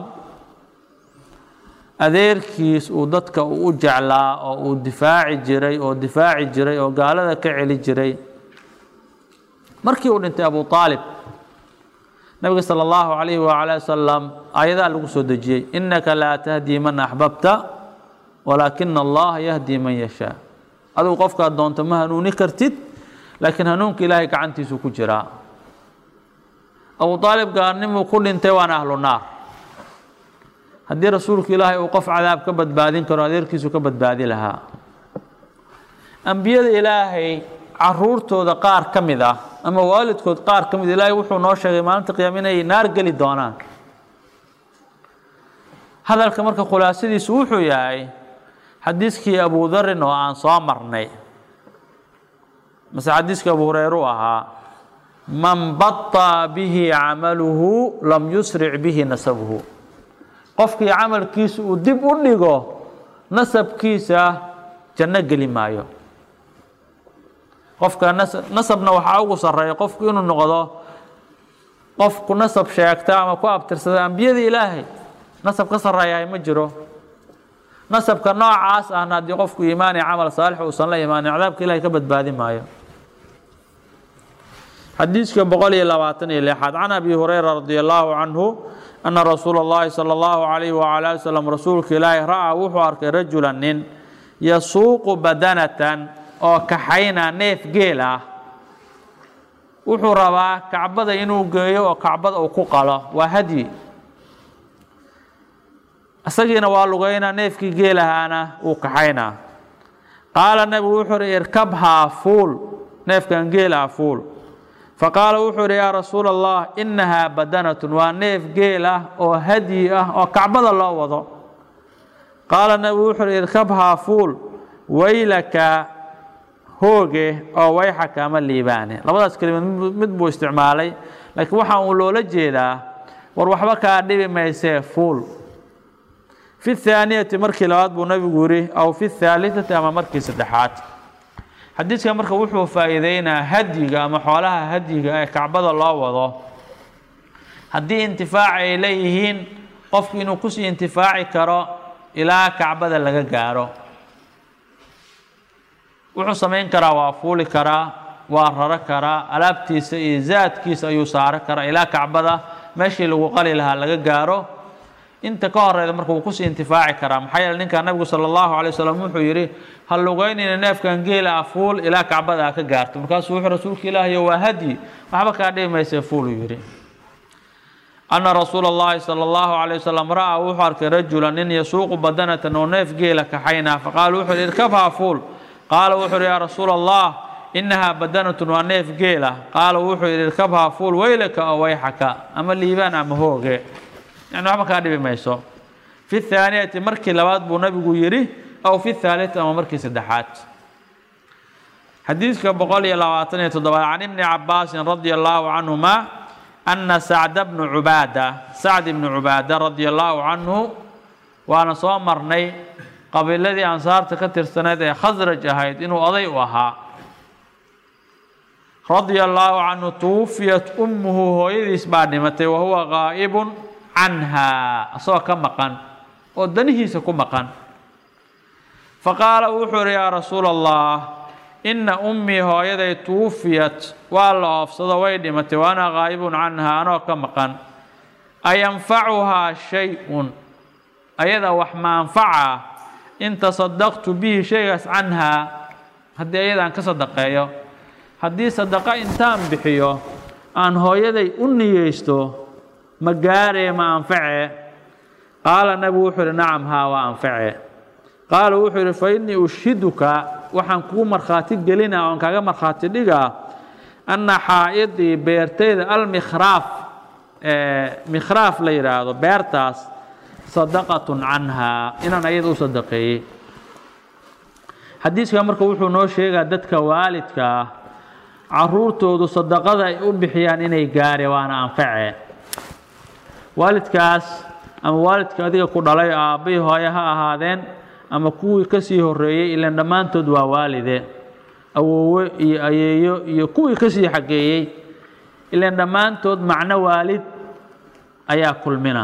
adeerkiis uu dadka uu u jeclaa oo uu difaaci jiray oo difaaci jiray oo gaalada ka celi jiray markii uu dhintay abu aalib nabiga sala allahu calayhi wacala wasalam aayadaa lagu soo dejiyey innaka laa tahdii man axbabta walaakina allaha yahdii man yashaa adigu qofkaad doonto ma hanuuni kartid laakiin hanuunka ilaahay gacantiisuu ku jiraa abu aalib gaalnimuu ku dhintay waana ahlu naar haddii rasuulka ilaahay uu qof cadaab ka badbaadin karo adeerkiisu ka badbaadi lahaa ambiyada ilaahay caruurtooda qaar ka mid ah ama waalidkood qaar ka mid ilaahay wuxuu noo sheegay maalinta qiyaama inay naar geli doonaan hadalka marka khulaasadiisu wuxuu yahay xadiiskii abu darin oo aan soo marnay mase xadiiskii abu hureyre u ahaa man baطa bihi camaluhu lam yusric bihi nasabuhu qofkii camalkiisa uu dib u dhigo nasabkiisa janno geli maayo qofka nasabna waxaa ugu sarreeya qofku inuu noqdo qofku nasab sheegta ama ku abtirsada ambiyada ilaahay nasab ka sarreeyahay ma jiro nasabka noocaas ahna haddii qofku iimaan iyo camal saalix uusan la imaanin cadaabka ilahay ka badbaadi maayo xadiiska boqol iyo labaatan iyo lixaad can abi hureyra radi allahu canhu ana rasuula اllahi salى اllahu alayhi wala ali wslam rasuulka ilaahi ra'aa wuxuu arkay rajula nin yasuuqu badanatan oo kaxayna neef geel ah wuxuu rabaa kacbada inuu geeyo oo kacbada uu ku qalo waa hadyi isagiina waa lugaynaa neefkii geelahaana wuu kaxaynaa qaala nebigu wuxuu uhi irkabhaa fuul neefkan geelaha fuul faqaala wuxuu uhi yaa rasuula allah innahaa badanatun waa neef geel ah oo hadyi ah oo kacbada loo wado qaala nebigu wuxuu uhi irkabhaa fuul waylaka hooge oo wayxaka ama liibaane labadaas kelimad mid buu isticmaalay laakiin waxaa uu loola jeedaa war waxba kaa dhibi maysee fuul fi thaaniyati markii labaad buu nabigu yihi aw fi thaalitati ama markii saddexaad xadiidkan marka wuxuu faa'iideynaa hadyiga ama xoolaha hadyiga ee kacbada loo wado haddii intifaac ay leeyihiin qofku inuu kusii intifaaci karo ilaa kacbada laga gaaro wuxuu samayn karaa waa fuuli karaa waa raro karaa alaabtiisa iyo zaadkiisa ayuu saaro karaa ilaa kacbada meeshii lagu qali lahaa laga gaaro inta ka horeyda marka wuu kusii intifaaci karaa maxaa yeele ninka nabigu sala allahu alay wasalam wuxuu yidhi ha lugaynayna neefkan geela ah fuul ilaa kacbada a ka gaarto markaasuu wuxuu rasuulka ilaahayo waa hadyi waxba kaa dhibi mayse fuuluu yidhi ana rasuula اllahi salى اllahu عalيه wasalam ra'aa wuxuu arkay rajula nin yasuuqu badanatan oo neef geela kaxaynaa faqaala wuxuu yidhi irkabhaa fuul qaala wuxuu yidhi yaa rasuula allah inahaa badanatun waa neef geela qaala wuxuu yidhi irkabhaa fuul weylaka oo wayxaka ama liibaan ama hooge yani waxba kaa dhibi mayso fi thaaniyati markii labaad buu nabigu yidhi aw fi thaaliti ama markii saddexaad xadiidka boqol iyo labaatan iyo toddobaad can ibni cabaasin radia allahu canhuma ana sacda bnu cubaada sacd ibnu cubaada radia allahu canhu waana soo marnay qabiiladii ansaarta ka tirsaneyd ee khasraj ahayd inuu oday u ahaa radia allaahu canhu tuwufiyat ummuhu hooyadiis baa dhimatay wa huwa gaa'ibun canhaa asagoo ka maqan oo danihiisa ku maqan faqaala wuxuu ihi yaa rasuula allah inna ummii hooyaday tuwufiyat waa la oofsado way dhimatay wa ana gaa'ibun canhaa anoo ka maqan ayanfacuhaa shay-un ayada wax ma anfaca in tasadaqtu bihi shaygaas canhaa haddii ayadaan ka sadaqeeyo haddii sadaqa intaan bixiyo aan hooyaday u niyeysto ma gaaree ma anface qaala nabigu wuxuu ihi nacam haa waa anface qaala wuxuu yidhi fa innii ushiduka waxaan kugu markhaati gelinaa oon kaaga markhaati dhigaa anna xaa'idii beertayda almikhraaf mikhraaf la yidhaahdo beertaas sadaqatun canhaa inaan ayada u sadaqeeyey xadiiskan marka wuxuu noo sheegaa dadka waalidka ah caruurtoodu sadaqada ay u bixiyaan inay gaare waana anface waalidkaas ama waalidka adiga ku dhalay aabbay hooye ha ahaadeen ama kuwii ka sii horreeyey ilaan dhammaantood waa waalide awoowe iyo ayeeyo iyo kuwii ka sii xageeyey ilaan dhammaantood macno waalid ayaa kulmina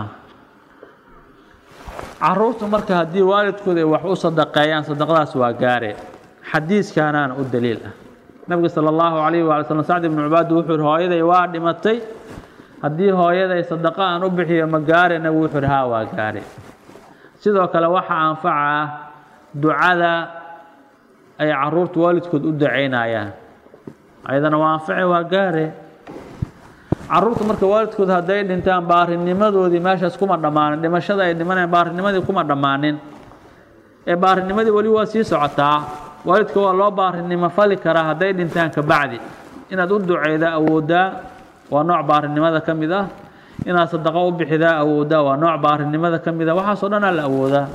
caruurtu marka haddii waalidkooda ay wax u sadaqeeyaan sadaqadaas waa gaare xadiiskaanaana u daliil ah nabiga sala allahu calayhi waala slam sacd ibnu cubaad wuxuu yihi hooyaday waa dhimatay haddii hooyaday sadaqa aan u bixiyo ma gaare nabigu wuxuu yihi haa waa gaare sidoo kale waxaa anfaca ah ducada ay caruurtu waalidkood u ducaynayaan ayadana waa anface waa gaare caruurta marka waalidkood hadday dhintaan baarinimadoodii meeshaas kuma dhammaanin dhimashada ay dhimanayaan baarinimadii kuma dhammaanin ee baarinimadii weli waa sii socotaa waalidka waa loo baarinimo fali karaa hadday dhintaan ka bacdi inaad u duceyda awooddaa waa nooc baarinimada ka mid ah inaad sadaqo u bixidaa awooddaa waa nooc baarinimada ka mid ah waxaasoo dhanaa la awoodaa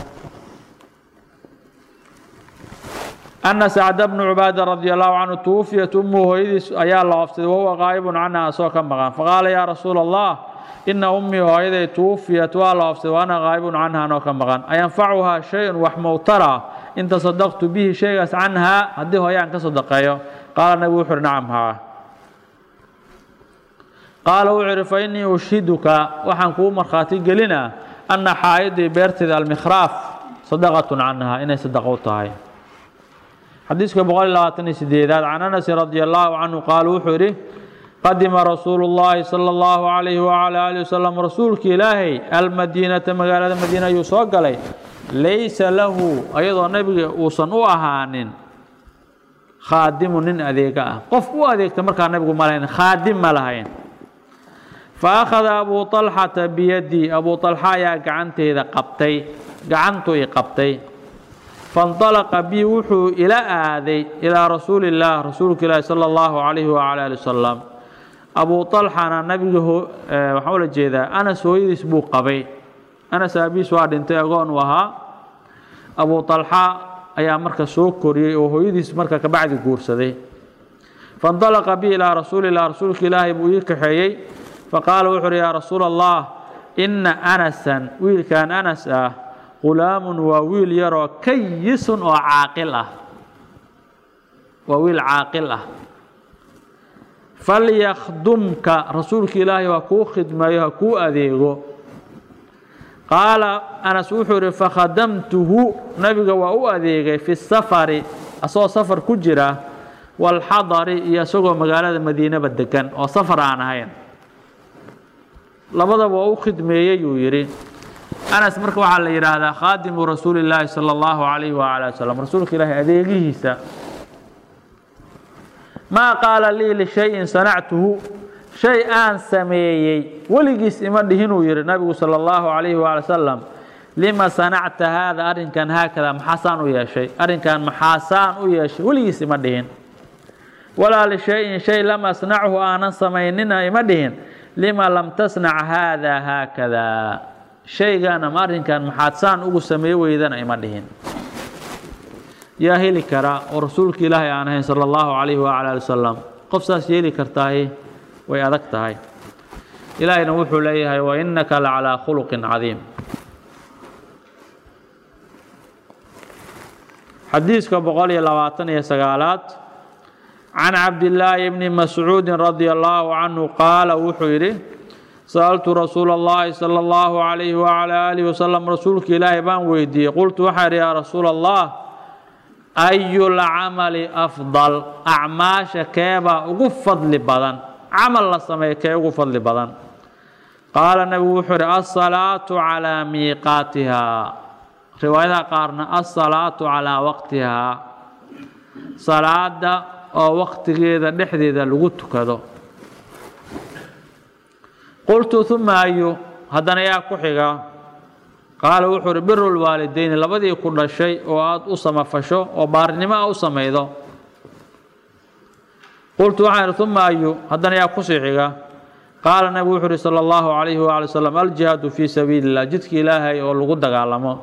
ana sacda bnu cubaada radi allahu canhu tuwufiyat ummuhu hooyadiis ayaa la oofsaday wahuwa qaa'ibun canha asagoo ka maqan faqaala yaa rasuula allah ina ummii hooyaday tuwufiyat waa la oofsaday wa ana qaa'ibun canha anoo ka maqan ayanfacuhaa shay-un wax mowtara in tasadaqtu bihi shaygaas canhaa haddii hooye aan ka sadaqeeyo qaala nabigu wuxu uhi nacam haa qaala wuxuu ihi fa innii ushiduka waxaan kugu markhaati gelinaa anna xaa'idii beerteeda almikhraaf sadaqatun canhaa inay sadaqo u tahay xadiiska boqol iyo labaatan iyo sideedaad can anasin radi allahu canhu qaala wuxuu yidhi qadima rasuulu llaahi sala allahu calayhi wacala aalihi wasalam rasuulka ilaahay almadiinata magaalada madiina ayuu soo galay laysa lahu ayadoo nebiga uusan u ahaanin khaadimu nin adeega ah qof u adeegta markaa nebigu ma lahayn khaadim ma lahayn fa akhada abuu طalxata biyadii abuu طalxa ayaa gacanteyda qabtay gacantuu i qabtay faاnطalaqa bi wuxuu ila aaday ilaa rasuuli اllaah rasuulka ilaahi salى اllahu calayhi wacala ali wasalam abuu طalxana nabiga waxaan ula jeedaa anas hooyadiis buu qabay anas aabiis waa dhintay agoon uu ahaa abuu طalxa ayaa marka soo koriyey oo hooyadiis marka kabacdi guursaday faاnطalaqa bi ilaa rasuuli اlah rasuulka ilaahay buu ii kaxeeyey faqaala wuxu uhi yaa rasuula allah ina anasan wiilkan anas ah qulaamun waa wiil yaroo kayisun oo caaqil ah waa wiil caaqil ah falyakdumka rasuulka ilaahay waa kuu khidmeeyo ha kuu adeego qaala anas wuxuu ihi fakhadamtuhu nabiga waa u adeegay fi safari asagoo safar ku jira walxadari iyo isagoo magaalada madiinaba degan oo safar aan ahayn labadaba waa u khidmeeyey yuu yidhi anas marka waxaa la yidhaahdaa khaadimu rasuuli llaahi sala allahu calayhi waala wasalam rasuulka ilaahi adeegihiisa maa qaala lii lishayin sanactuhu shay aan sameeyey weligiis ima dhihinuu yihi nabigu sala allahu calayhi waali wasalam lima sanacta haada arrinkan haakada maxaasaan u yeeshay arrinkan maxaasaan u yeeshay weligiis ima dhihin walaa lishayin shay lam asnachu aanan samaynina ima dhihin lima lam tasnac haada haakada shaygan ama arrinkan maxaad saan ugu sameey weydana ima dhihin yaa heli kara oo rasuulka ilaahay aan ahayn sala allahu calayhi waala ali wasalam qof saas yeeli kartaahi way adag tahay ilaahayna wuxuu leeyahay wa innaka la calaa khuluqin cadiim xadiiska boqol iyo labaatan iyo sagaalaad can cabdillaahi bni mascuudi radia allaahu canhu qaala wuxuu yidhi sa'altu rasuula اllahi salى اllahu calayhi wacala aalihi wasalam rasuulka ilaahay baan weydiiyey qultu waxaa idhi yaa rasuula allah ayu lcamali afdal acmaasha keebaa ugu fadli badan camal la sameeya kee ugu fadli badan qaala nebigu wuxuu idhi alsalaatu calaa miiqaatihaa riwaayadaha qaarna alsalaatu calaa waqtihaa salaada oo waqtigeeda dhexdeeda lagu tukado qultu uma ayu haddana yaa ku xiga qaala wuxuu uhi biru lwaalideyni labadii ku dhashay oo aada u samafasho oo baarnimo a u samaydo qultu waxaan ihi uma ayu haddana yaa kusii xiga qaala nabigu wuxuu uhi sala allahu calayhi waali wasalam aljihaadu fii sabiili illah jidka ilaahay oo lagu dagaalamo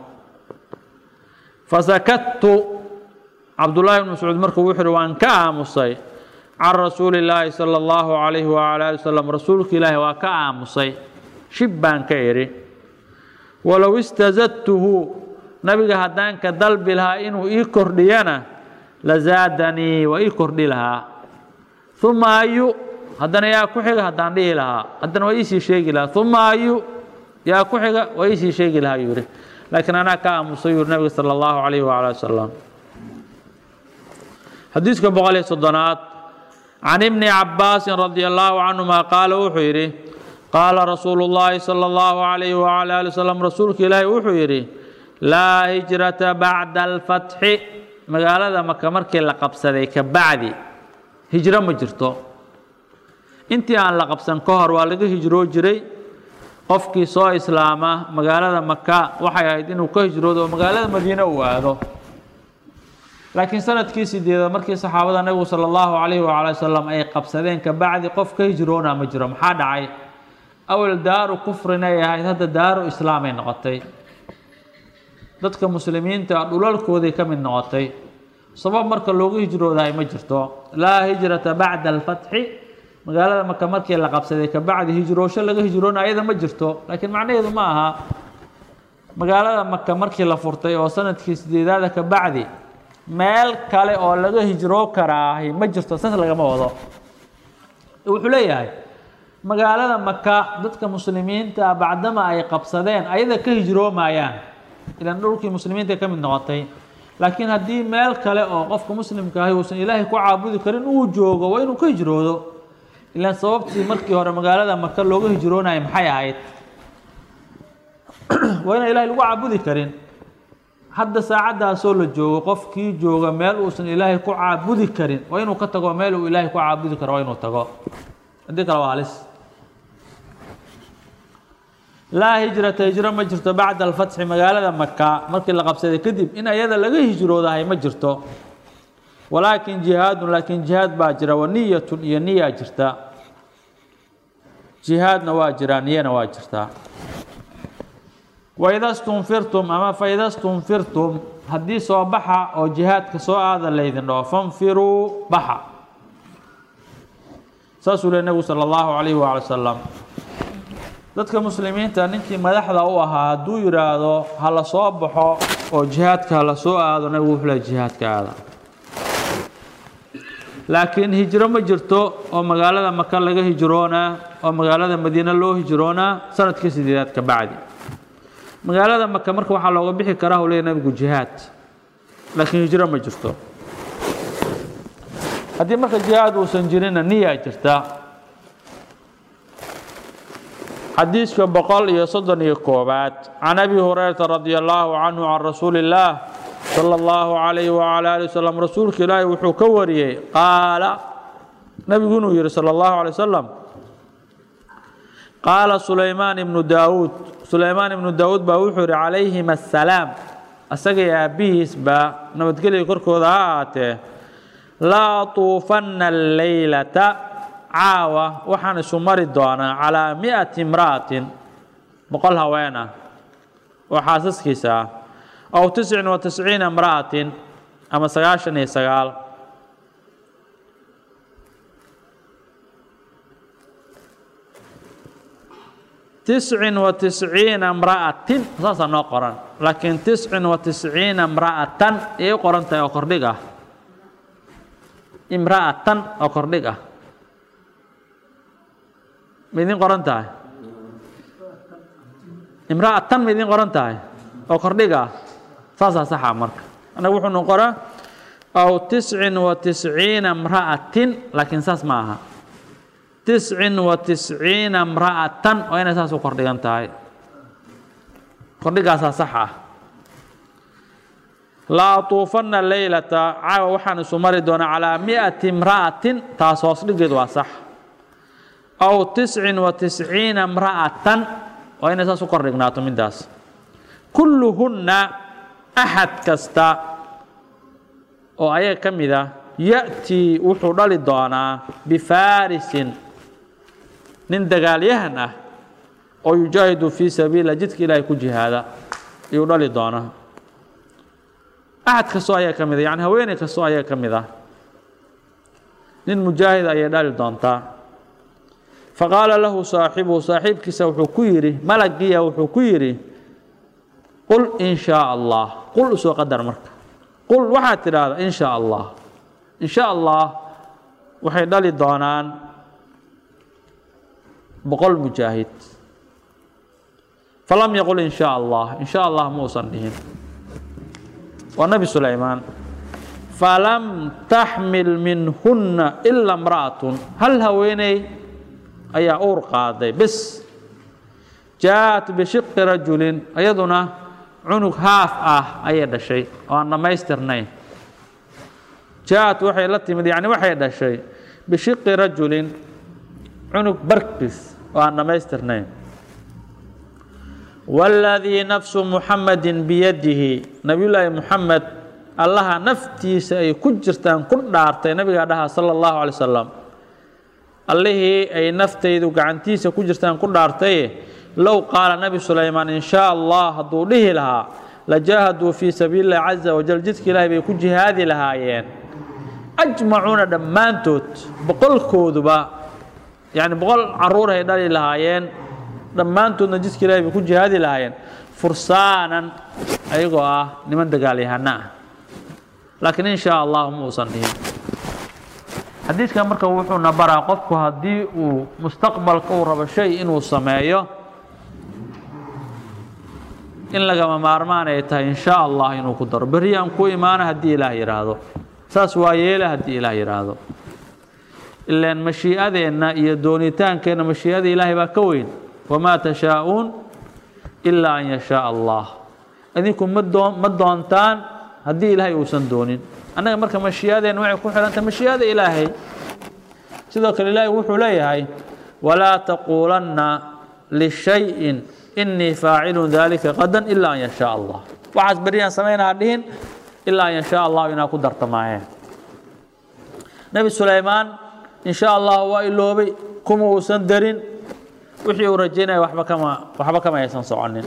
fasakadtu cabdullaahi bn mascuud markuu wuxuu uhi waan ka aamusay can rasuuli illaahi sala allahu calayhi wacala ali wasalam rasuulka ilaahi waa ka aamusay shib baan ka idhi walow istazadtuhu nabiga haddaan ka dalbi lahaa inuu ii kordhiyana lazaadanii waa ii kordhi lahaa uma ayu haddana yaa ku xiga haddaan dhihi lahaa haddana waa iisii sheegi lahaa uma ayu yaa ku xiga waa iisii sheegi lahaa yuu yihi laakiin anaa ka aamusay yuu nabiga sala allahu calayhi wacala wasalam xadiiska boqol iyo soddonaad can ibni cabaasin radi allaahu canhuma qaala wuxuu yidhi qaala rasuulu llaahi sala allahu calayhi wacala ali wasalam rasuulka ilaahi wuxuu yidhi laa hijrata bacda alfatxi magaalada maka markii la qabsaday ka bacdi hijro ma jirto intii aan la qabsan ka hor waa laga hijroo jiray qofkii soo islaama magaalada maka waxay ahayd inuu ka hijroodo oo magaalada madiine uu aado laakiin sanadkii sideedaad markii saxaabada nebigu sala allahu calayhi wacala wasalam ay qabsadeen ka bacdi qof ka hijroona ma jiro maxaa dhacay awal daaru kufrinay ahayd hadda daaru islaamay noqotay dadka muslimiinta dhulalkooday ka mid noqotay sabab marka loogu hijroodahay ma jirto laa hijrata bacda alfatxi magaalada maka markii la qabsaday ka bacdi hijroosho laga hijroona ayada ma jirto laakiin macnaheedu ma aha magaalada maka markii la furtay oo sanadkii sideedaada ka bacdi meel kale oo laga hijroo karaahi ma jirto saas lagama wado wuxuu leeyahay magaalada maka dadka muslimiinta bacdama ay qabsadeen ayada ka hijroomayaan ilan dhulkii muslimiinta ka mid noqotay laakiin haddii meel kale oo qofka muslimka ahi uusan ilaahay ku caabudi karin uu joogo waa inuu ka hijroodo ilaan sababtii markii hore magaalada maka looga hijroonayay maxay ahayd waa inaan ilahay lagu caabudi karin hadda saacaddaasoo la joogo qofkii jooga meel uusan ilaahay ku caabudi karin waa inuu ka tago meel uu ilaahay ku caabudi karo waa inuu tago haddii kale waa halis laa hijrata hijro ma jirto bacda alfatxi magaalada maka markii la qabsaday kadib in ayada laga hijroodahay ma jirto walaakin jihaadun laakiin jihaad baa jira wa niyatun iyo niyaa jirta jihaadna waa jiraa niyana waa jirtaa waida stunfirtum ama faida stunfirtum haddii soo baxa oo jihaadka soo aada laydin dhaho fanfiruu baxa saasuu le nebigu sala allahu calayhi waala wasalam dadka muslimiinta ninkii madaxda u ahaa hadduu yidhaahdo ha la soo baxo oo jihaadka ha la soo aado nebigu wuxuu le jihaadka aada laakiin hijro ma jirto oo magaalada maka laga hijroonaa oo magaalada madiine loo hijroonaa sanadkii sideedaad ka bacdi magaalada maka marka waxaa looga bixi karaa u leeya nabigu jihaad laakiin hijro ma jirto haddii marka jihaad uusan jirinna niyaa jirta xadiiska boqol iyo soddon iyo koobaad can abi hurayrata radi allaahu canhu can rasuuli illaah sala allahu calayhi wacala ali wasalam rasuulka ilaahi wuxuu ka wariyey qaala nabigu inuu yihi sala allahu alay wasalam qaala sulaymaan ibnu daawuud sulaymaan ibnu daawuud baa wuxuu yihi calayhim assalaam asagay aabbihiisba nabadgelya korkooda ha ahaatee laa tuufanna alleylata caawa waxaan isu mari doonaa calaa mi'ati imra'atin boqol haween ah oo xaasaskiisa ah aw tiscin wa tisciina imra'atin ama sagaashan iyo sagaal tiscin wa tisciina imra'atin saasaa noo qoran laakiin tiscin wa tisciina imra'atan ayay u qoran tahay oo kordhig ah imra'atan oo kordhig ah ma idiin qoran tahay imra'atan ma idiin qoran tahay oo kordhig ah saasaa saxa marka annaga wuxuu noo qoraa aw tiscin wa tisciina imra'atin laakiin saas ma aha tiscin wa tisciina imra'atan waa inay saas u kordhigan tahay kordhigaasaa sax ah la atuufanna leylata caawa waxaan isu mari doonaa calaa mi'ati imra'atin taas hoos dhigeed waa sax aw tiscin wa tisciina imra'atan waa inay saas u kordhignaato midaas kulluhunna axad kasta oo ayaga ka mid ah ya'tii wuxuu dhali doonaa bifaarisin nin dagaalyahan ah oo yujaahidu fii sabiila jidka ilaahay ku jihaada ayuu dhali doonaa axad kastoo ayaa ka mid a yani haweeney kastoo ayaa ka mid ah nin mujaahid ayay dhali doontaa faqaala lahu saaxibuhu saaxiibkiisa wuxuu ku yidhi malagiya wuxuu ku yidhi qul in shaa allah qul usoo qadar marka qul waxaad tidhaahdaa in shaa allah in sha allah waxay dhali doonaan boqol mujaahid falam yaqul in sha allah in sha allah muusan dhihin waa nebi sulaymaan falam taxmil minhunna ila imra'atun hal haweeney ayaa uur qaaday bes jaaءat bishiqi rajulin iyaduna cunug haaf ah ayay dhashay oo aan dhammaystirnayn jaaءat waxay la timid yani waxay dhashay bishiqi rajulin cunug barkiis oo aan dhammaystirnayn wاladii nafsu muxamadi biyadihi nabiyullaahi muxamed allaha naftiisa ay ku jirtaan ku dhaartay nabigaa dhaha salى اllahu alay wasalam allihii ay naftaydu gacantiisa ku jirtaan ku dhaartaye low qaala nebi sulaymaan in shaa allah hadduu dhihi lahaa lajaahaduu fii sabiili اllahi caza wajal jidka ilaahay bay ku jihaadi lahaayeen ajmacuuna dhammaantood boqolkooduba yani boqol caruur ay dhali lahaayeen dhammaantoodna jidka ilahay bay ku jihaadi lahaayeen fursaanan ayagoo ah niman dagaalyahana ah laakiin in shaa allah ma uusan dhihin xadiidkan marka wuxuuna baraa qofku haddii uu mustaqbalka uu rabo shay inuu sameeyo in lagama maarmaan ay tahay in shaa allah inuu ku daro berri aan ku imaana haddii ilaah yidhaahdo saas waa yeela haddii ilaah yidhaahdo ilaan mashii'adeenna iyo doonitaankeenna mashii'ada ilaahay baa ka weyn wamaa tashaa'uun ilaa an yashaa allah idinku ma doo ma doontaan haddii ilaahay uusan doonin annaga marka mashii'adeenna waxay ku xidhantahay mashii'ada ilaahay sidoo kale ilaahay wuxuu leeyahay walaa taquulanna lishayin inii faacilun dalika qadan ilaa an yashaa allah waxaas beriyaan samaynaha dhihin ilaa an yashaa allahu inaa ku dartamaayeen nebi sulaymaan in sha allah waa iloobay kuma uusan darin wixii uu rajaynaya waba kama waxba kama aysan soconin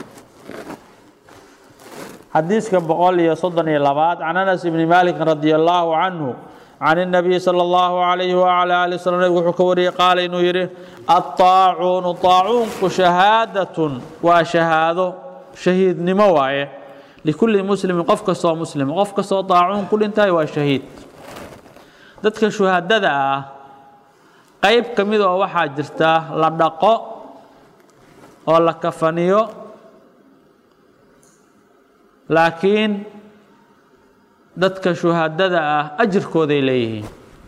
xadiiska boqol iyo soddon iyo labaad can anas ibni malik radi allahu canhu can الnabiy salى اllahu alayhi wala ali wslam nabig wuxuu ka wariyey qaala inuu yidhi aلطaacuunu طaacuunku shahaadatun waa shahaado shahiidnimo waaye likulli muslimin qof kastoo muslima qof kastoo طaacuun ku dhintahay waa shahiid dadka shuhadada ah qayb ka mid oo waxaa jirta la dhaqo oo la kafaniyo laakiin dadka shuhadada ah ajirkooday leeyihiin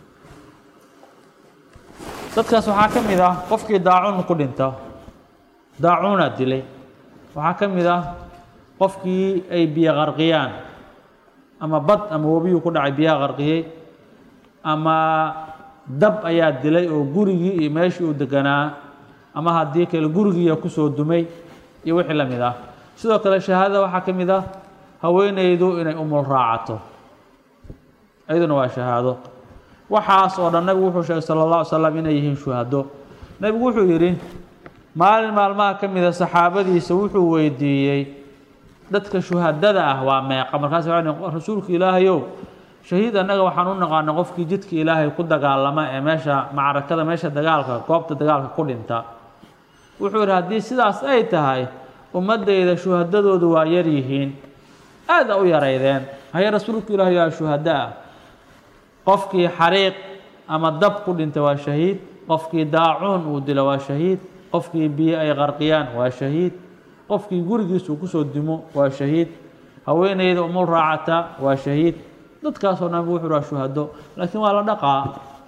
dadkaas waxaa ka mid ah qofkii daacuun ku dhinto daacuunaa dilay waxaa ka mid ah qofkii ay biyo qarqiyaan ama bad ama webiyuu ku dhacay biyaha qarqiyey ama dab ayaa dilay oo gurigii iyo meeshii uu deganaa ama haddii kale gurigiiya kusoo dumay iyo wixii la mid ah sidoo kale shahaadada waxaa ka mid ah haweeneydu inay umul raacato iyaduna waa shahaado waxaas oo dhan nabigu wuxuu sheegay sala allah alay slam inay yihiin shuhado nebigu wuxuu yidhi maalin maalmaha ka mida saxaabadiisa wuxuu weydiiyey dadka shuhadada ah waa meeqa markaas rasuulka ilaahayow shahiid annaga waxaan u naqaana qofkii jidka ilaahay ku dagaalama ee meesha macrakada meesha dagaalka goobta dagaalka ku dhinta wuxuu yidhi haddii sidaas ay tahay ummaddayda shuhadadoodu waa yar yihiin aada u yaraydeen haye rasuulka ilaahay yaa shuhada ah qofkii xariiq ama dab ku dhinta waa shahiid qofkii daacuun uu dilo waa shahiid qofkii biyo ay qarqiyaan waa shahiid qofkii gurigiisuu kusoo dimo waa shahiid haweeneyda umul raacata waa shahiid dadkaasoo dhan wuxuu waa shuhado laakiin waa la dhaqaa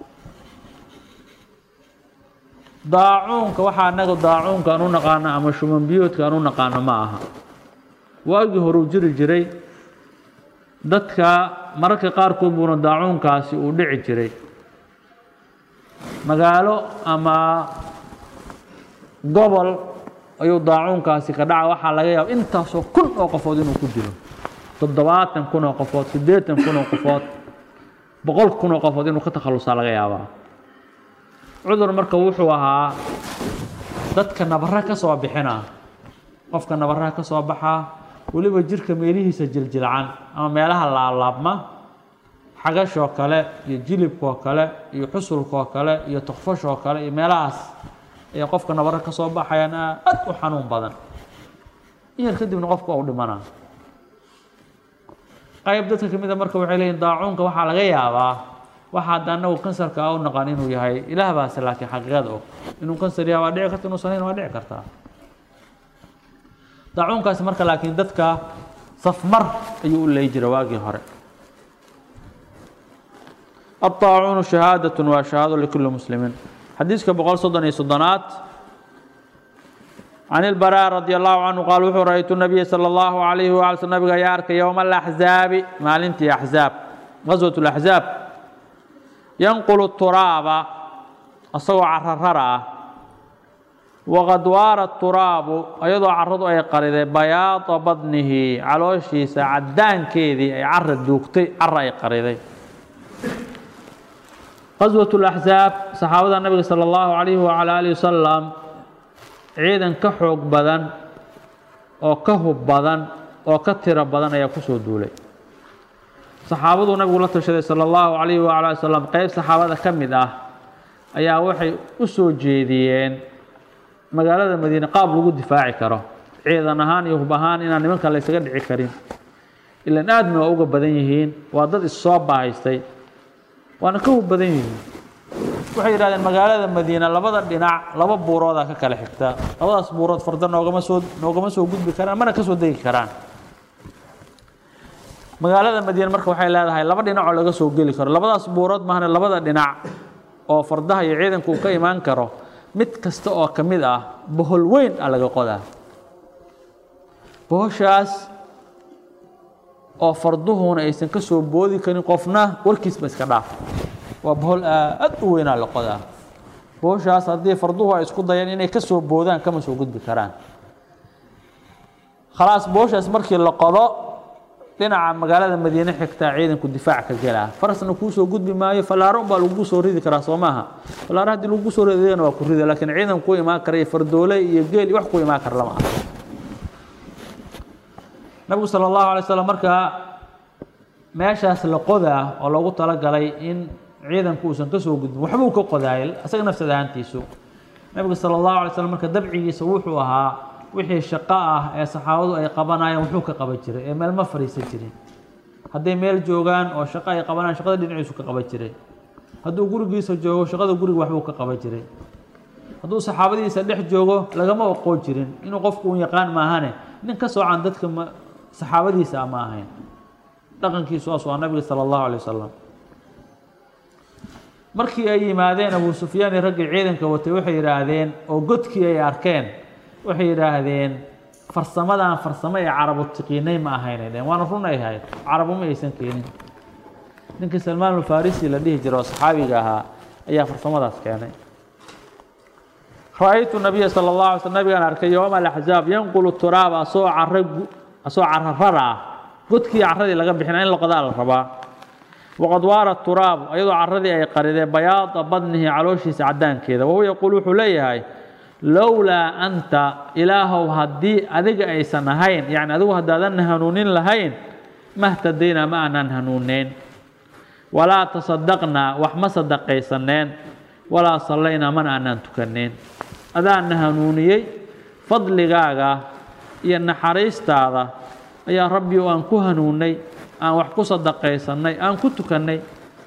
daacuunka waxaa anaga daacuunka aan u naqaano ama shuman biyoodka aan u naqaano ma aha waagii horuu jiri jiray dadka mararka qaarkood buuna daacuunkaasi uu dhici jiray magaalo ama gobol ayuu daacuunkaasi ka dhaca waxaa laga yaaba intaasoo kun oo qofood inuu ku dilo toddobaatan kun oo qofood siddeetan kun oo qofood boqol kun oo qofood inuu ka takhalusaa laga yaabaa cudur marka wuxuu ahaa dadka nabara ka soo bixina qofka nabaraha ka soo baxaa weliba jirka meelihiisa jiljilcan ama meelaha laablaabma xagashoo kale iyo jilibkoo kale iyo xusulkoo kale iyo tokfashoo kale iyo meelahaas ayaa qofka nabaro ka soo baxayaan aad u xanuun badan in yar kadibna qofka u dhimana qayb dadka ka mid a marka waxay leeyihin daacuunka waxaa laga yaabaa waxa hadda anagu kansarka a u naqaan inuu yahay ilaah baase laakiin xaqiiqada og inuu kansar yahay waa dhici karta inuusan hayn waa dhici kartaa daacuunkaasi marka laakiin dadka safmar ayuu u leey jira waagii hore الطاacuun شhahaadaة waa شhahaado لkuli mسlimiin xadiiska boqol soddon iyo soddonaad can الbarاء radي الlahu canهu qaal wuxuu ra'aytu الnabiya salى الlahu عalayhi waala sl nabiga ayaa arkay yowma الأxzaabi maalintii axzaab gaswaة الأxzaab yanqulu الturaaba asagoo cararara ah waqad waara الturaabu ayadoo caradu ay qariday bayaada badnihi calooshiisa cadaankeedii ay cara duugtay cara ay qariday qaswaة الأxzaab saxaabada nabiga salى اllahu عalayhi wعalى alihi wasalam ciidan ka xoog badan oo ka hub badan oo ka tiro badan ayaa kusoo duulay saxaabaduu nabigu la tashaday salى اllahu عalayhi wعalى ali wasalam qeyb saxaabada ka mid ah ayaa waxay u soo jeediyeen magaalada madiine qaab lagu difaaci karo ciidan ahaan iyo hub ahaan inaan nimanka la ysaga dhici karin ilan aadna waa uga badan yihiin waa dad issoo baahaystay waana ka hub badan yihiin waxay yidhahdeen magaalada madiina labada dhinac laba buuroodaa ka kala xigta labadaas buurood farda noogama soo noogama soo gudbi karaan mana ka soo degi karaan magaalada madiina marka waxay leedahay laba dhinac oo laga soo geli karo labadaas buurood mahane labada dhinac oo fardaha iyo ciidanku uu ka imaan karo mid kasta oo ka mid ah bohol weyn a laga qodaa bohoshaas oo farduhuna aysan ka soo boodi karin qofna warkiisba iska dhaaf waa bohol aad u weynaa la qodaa bohoshaas haddii farduhu ay isku dayaan inay ka soo boodaan kama soo gudbi karaan khalaas bohoshaas markii la qodo dhinaca magaalada madiine xigtaa ciidanku difaac ka gelaa farasna kuu soo gudbi maayo fallaaro unbaa lagu soo ridi karaa soo maaha fallaaro haddii lagu soo ridayana waa ku rida laakiin ciidan ku imaan kara iyo fardoole iyo geel iyo wax ku imaan kara lama aha nabigu salى اllahu alay slam markaa meeshaas la qodaa oo loogu talagalay in ciidanku uusan ka soo gudbin waxbuu ka qodaayay isaga nafsad ahaantiisu nabiga salى اllahu alay slam marka dabcigiisa wuxuu ahaa wixii shaqo ah ee saxaabadu ay qabanayaan wuxuu ka qaban jiray ee meel ma fadhiisan jirin hadday meel joogaan oo shaqo ay qabanayaan shaqada dhinaciisu ka qaban jiray hadduu gurigiisa joogo shaqada guriga waxbuu ka qaban jiray hadduu saxaabadiisa dhex joogo lagama oqoon jirin inuu qofku un yaqaan maahane nin ka soocan dadka ma saxaabadiisa ama ahayn dhaqankiisu aas waa nabiga salى اllahu alay wasalam markii ay yimaadeen abu sufyaan iyo raggii ciidanka watay waxay yidhaahdeen oo godkii ay arkeen waxay yidhaahdeen farsamadan farsamo ee carabu tiqiinay ma ahaynay dheen waana run ay ahayd carabu ma aysan keenin ninkii salmaan alfarisi la dhihi jira oo saxaabiga ahaa ayaa farsamadaas keenay ra-aytu nabiya sala allah alay sl nabigaan arkay yowma alaxzaab yanqulu turaaba asoo cara asoo cararara ah godkii carradii laga bixina in loqodaa la rabaa waqad waara turaabu ayadoo carradii ay qaridee bayaada badnihi calooshiisa caddaankeeda wahuwa yaquul wuxuu leeyahay lowlaa anta ilaahow haddii adiga aysan ahayn yacni adigu haddaadan hanuunin lahayn mahtadaynaa ma aanaan hanuuneyn walaa tasadaqnaa wax ma sadaqaysaneen walaa sallaynaa mana aanaan tukaneen adaana hanuuniyey fadligaaga iyo naxariistaada ayaa rabbi aan ku hanuunnay aan wax ku sadaqaysannay aan ku tukannay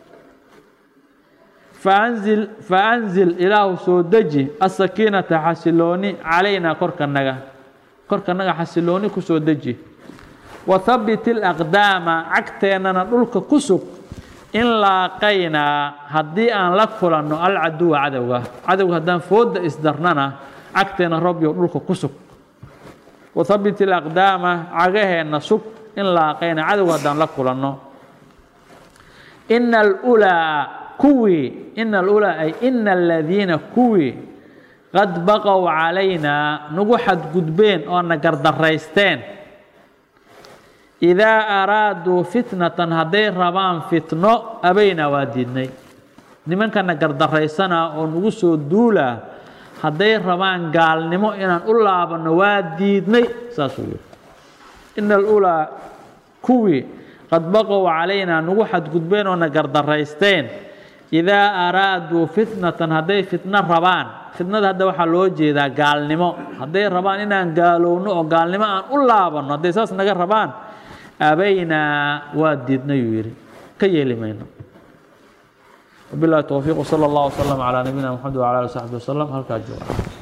faanzil faanzil ilaahu soo deji asakiinata xasilooni calaynaa korkanaga korkanaga xasilooni ku soo deji wathabbit ilaqdaama cagteennana dhulka ku sug in laaqaynaa haddii aan la kulanno alcaduwa cadowga cadowga haddaan foodda isdarnana cagteenna rabbiyo dhulka ku sug wathabbit ilaqdaama cagaheenna sug in laaqayna cadowga haddaan la kulanno ina alulaa kuwii ina alulaa ay ina aladiina kuwii qad baqow calaynaa nagu xadgudbeen oo na gardaraysteen idaa araaduu fitnatan hadday rabaan fitno abaynaa waa diidnay nimankana gardaraysanaa oo nagu soo duulaa hadday rabaan gaalnimo inaan u laabanno waa diidnay saasuu yidhi ina alulaa kuwii qad baqow calaynaa nagu xadgudbeen oo na gardaraysteen idaa araaduu fitnatan hadday fitno rabaan fitnada hadda waxaa loo jeedaa gaalnimo hadday rabaan inaan gaalowno oo gaalnimo aan u laabanno hadday saas naga rabaan abaynaa waa diidnayuu yidhi ka yeeli mayno wabilahi towfiiq wsala allah wslam calaa nabiyina mxamed wcala ali saxbi wasalam halkaa jooga